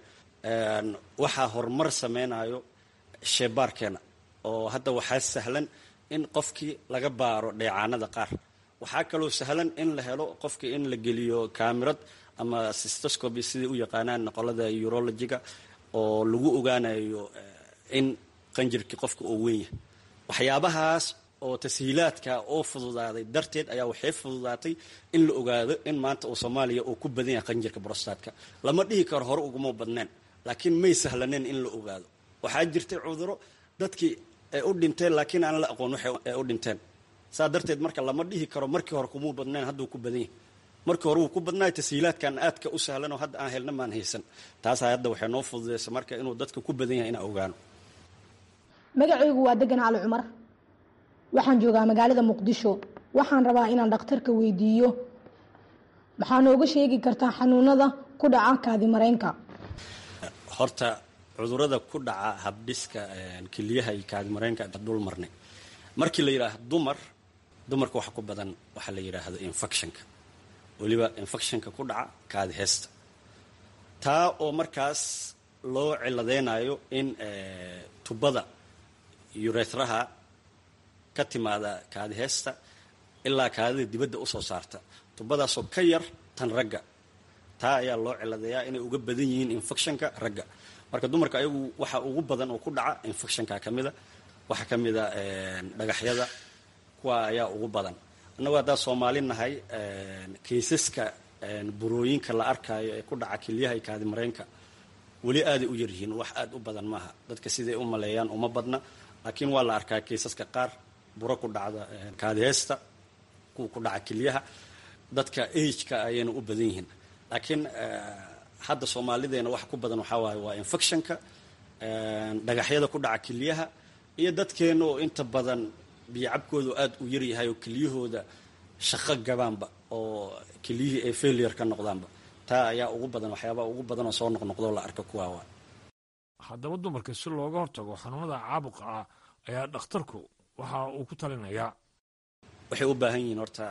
waxaa horumar sameynayo sheebaarkeena oo hadda waxaa sahlan in qofkii laga baaro dheecaanada qaar waxaa kaloo sahlan in la helo qofkii in la geliyo kamirad ama sistoscoby siday u yaqaanaan qolada urologiga oo lagu ogaanayo in qanjirkii qofka oo weyn yahay waxyaabahaas oo tashiilaadka oo fududaaday darteed ayaa waxay fududaatay in la ogaado in maanta uu soomaaliya uu ku badan yahay qanjirka brostatka lama dhihi karo hore uguma badneen laakiin may sahlaneen in la ogaado waxaa jirtay cuduro dadkii ay u dhinteen laakiin aan la aqoon waxay u dhinteen saa darteed marka lama dhihi karo markii hore kumuu badneen hadduu ku badan yahay markii hore wuu ku badnaay tashiilaadkan aadka u sahlan oo hadda aan helna maan haysan taasaa hadda waxay noo fududaysa marka inuu dadka ku badan yahay inaan ogaano magacaygu waa degan cali cumar waxaan joogaa magaalada muqdisho waxaan rabaa inaan dhakhtarka weydiiyo maxaa nooga sheegi kartaa xanuunada ku dhaca kaadi mareenka horta cudurada ku dhaca habdhiska keliyaha iyo kaadi mareenka dul marnay markii la yidhaahdo dumar dumarka waxa ku badan waxaa la yidhaahdo infectionka weliba infectionka ku dhaca kaadi heesta taa oo markaas loo ciladeynayo in tubada urethraha ka timaada kaadi heesta ilaa kaadida dibadda usoo saarta tubadaasoo ka yar tan ragga taa ayaa loo ciladeeyaa inay uga badan yihiin infectionka ragga marka dumarka ayagu waxa ugu badan oo ku dhaca infectionka ka mida waxaa ka mida dhagaxyada kuwa ayaa ugu badan annagu haddaa soomaali nahay kaysaska burooyinka la arkaayo ee ku dhaca kelyaha iyo kaadi mareenka weli aaday u yaryihiin wax aad u badan maaha dadka siday u maleeyaan uma badna laakiin waa la arkaa kaysaska qaar buro ku dhacda kaadi heesta kuwa ku dhaca kelyaha dadka ageka ayayna u badan yihiin laakiin hadda soomaalideena waxa ku badan waxaa waaye waa infectionka dhagaxyada ku dhaca kelyaha iyo dadkeena oo inta badan biyocabkoodu aad u yaryahay oo kelyahooda shaqo gabaanba oo kelyihii ay failure ka noqdaanba taa ayaa ugu badan waxyaabaha ugu badan oo soo noqnoqdoo la arka kuwaa waa haddaba dumarka si looga hortago xanuunada caabuqa ah ayaa dhakhtarku waxa uu ku talinayaa waxay u baahan yihiin horta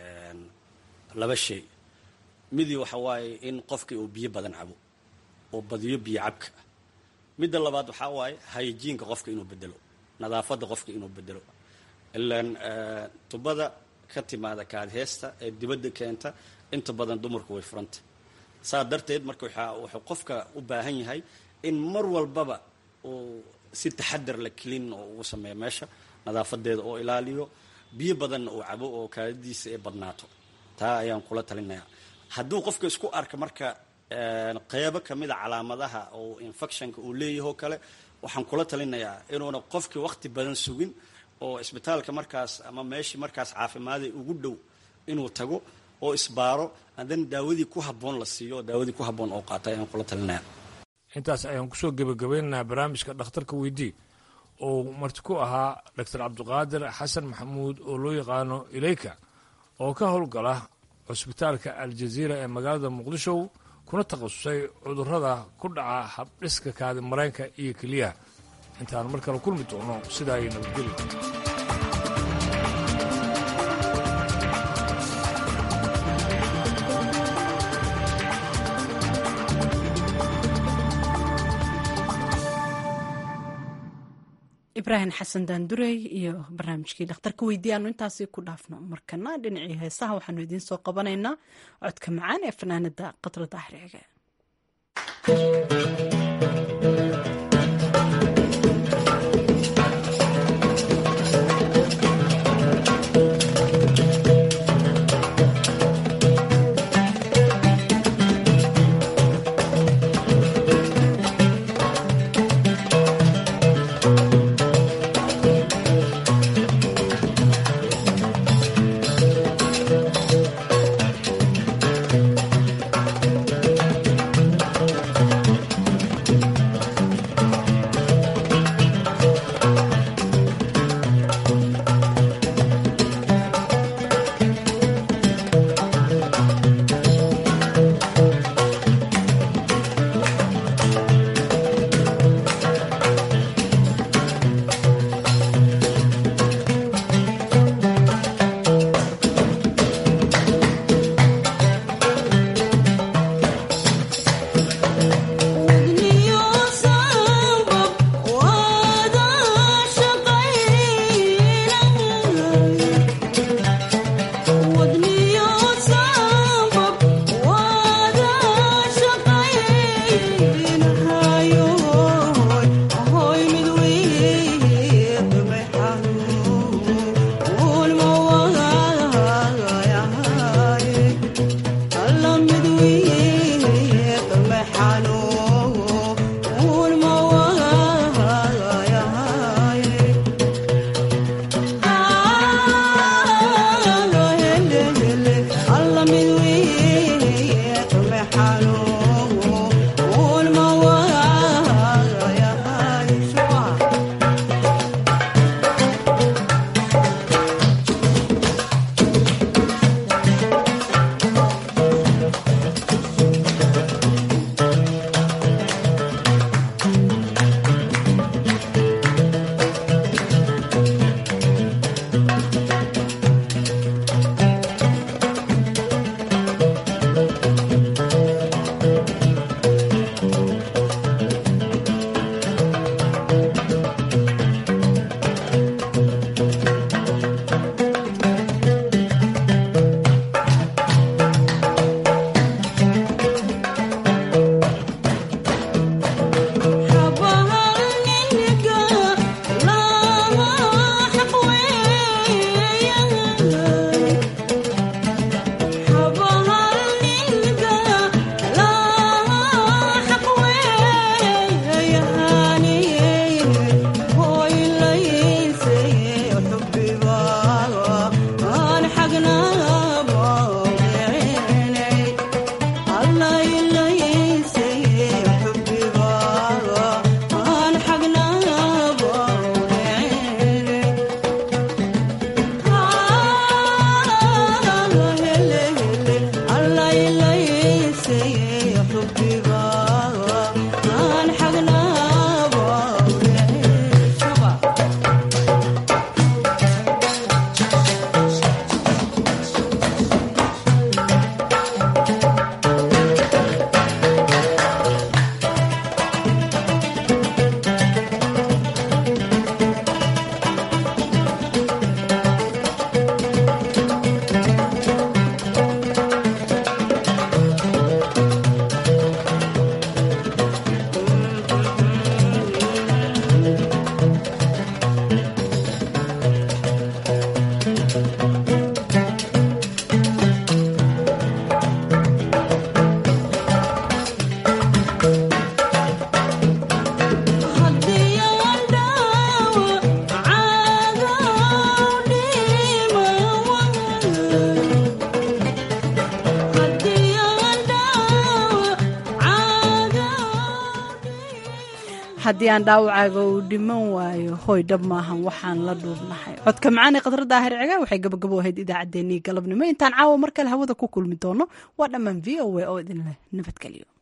laba shay midii waxa waaye in qofkii uu biyo badan cabo oo badiyo biyo cabka midda labaad waxaa waaye hayajiinka qofka inuu bedelo nadaafadda qofka inuu bedelo ilaan tubada ka timaada kaadheesta ee dibadda keenta inta badan dumarku way furanta saa darteed marka wuxuu qofka u baahan yahay in mar walbaba uu si taxadar la kelin oo ugu sameeyo meesha nadaafadeeda oo ilaaliyo biyo badanna uu cabo oo kaadadiisa ay badnaato taa ayaan kula talinayaa hadduu qofka isku arka marka qeybo kamida calaamadaha oo infectionka uu leeyahoo kale waxaan kula talinayaa inuuna qofkii waqti badan sugin oo isbitaalka markaas ama meeshii markaas caafimaada ugu dhow inuu tago oo isbaaro hadan daawadii ku haboon la siiyo oo daawadii ku haboon oo qaata ayaan kula talinaya intaas ayaan kusoo gebagabeynaynaa barnaamijka dhakhtarka weydii oo marti ku ahaa doctor cabdiqaadir xasan maxamuud oo loo yaqaano ileyka oo ka howlgala cusbitaalka aljaziira ee magaalada muqdisho kuna takhasusay cudurrada ku dhaca habdhiska kaadi mareenka iyo keliyaha intaan mar kale kulmi doono sidaa ay nabadgeli ibraahim xasan daandurey iyo barnaamijkii dhakhtarka weydii aanu intaasi ku dhaafno markana dhinacii heesaha waxaanu idiin soo qabanaynaa codka macaan ee fanaanada qadra daahirciga haddii aan dhaawacaaga uu dhiman waayo hoy dhab maahan waxaan la dhuubnahay codka macaani khadra daahir ciga waxay gabagabo ahayd idaacaddeenii galabnimo intaan caawa mar kale hawada ku kulmi doono waa dhammaan v o a oo idinleh nabadgelyo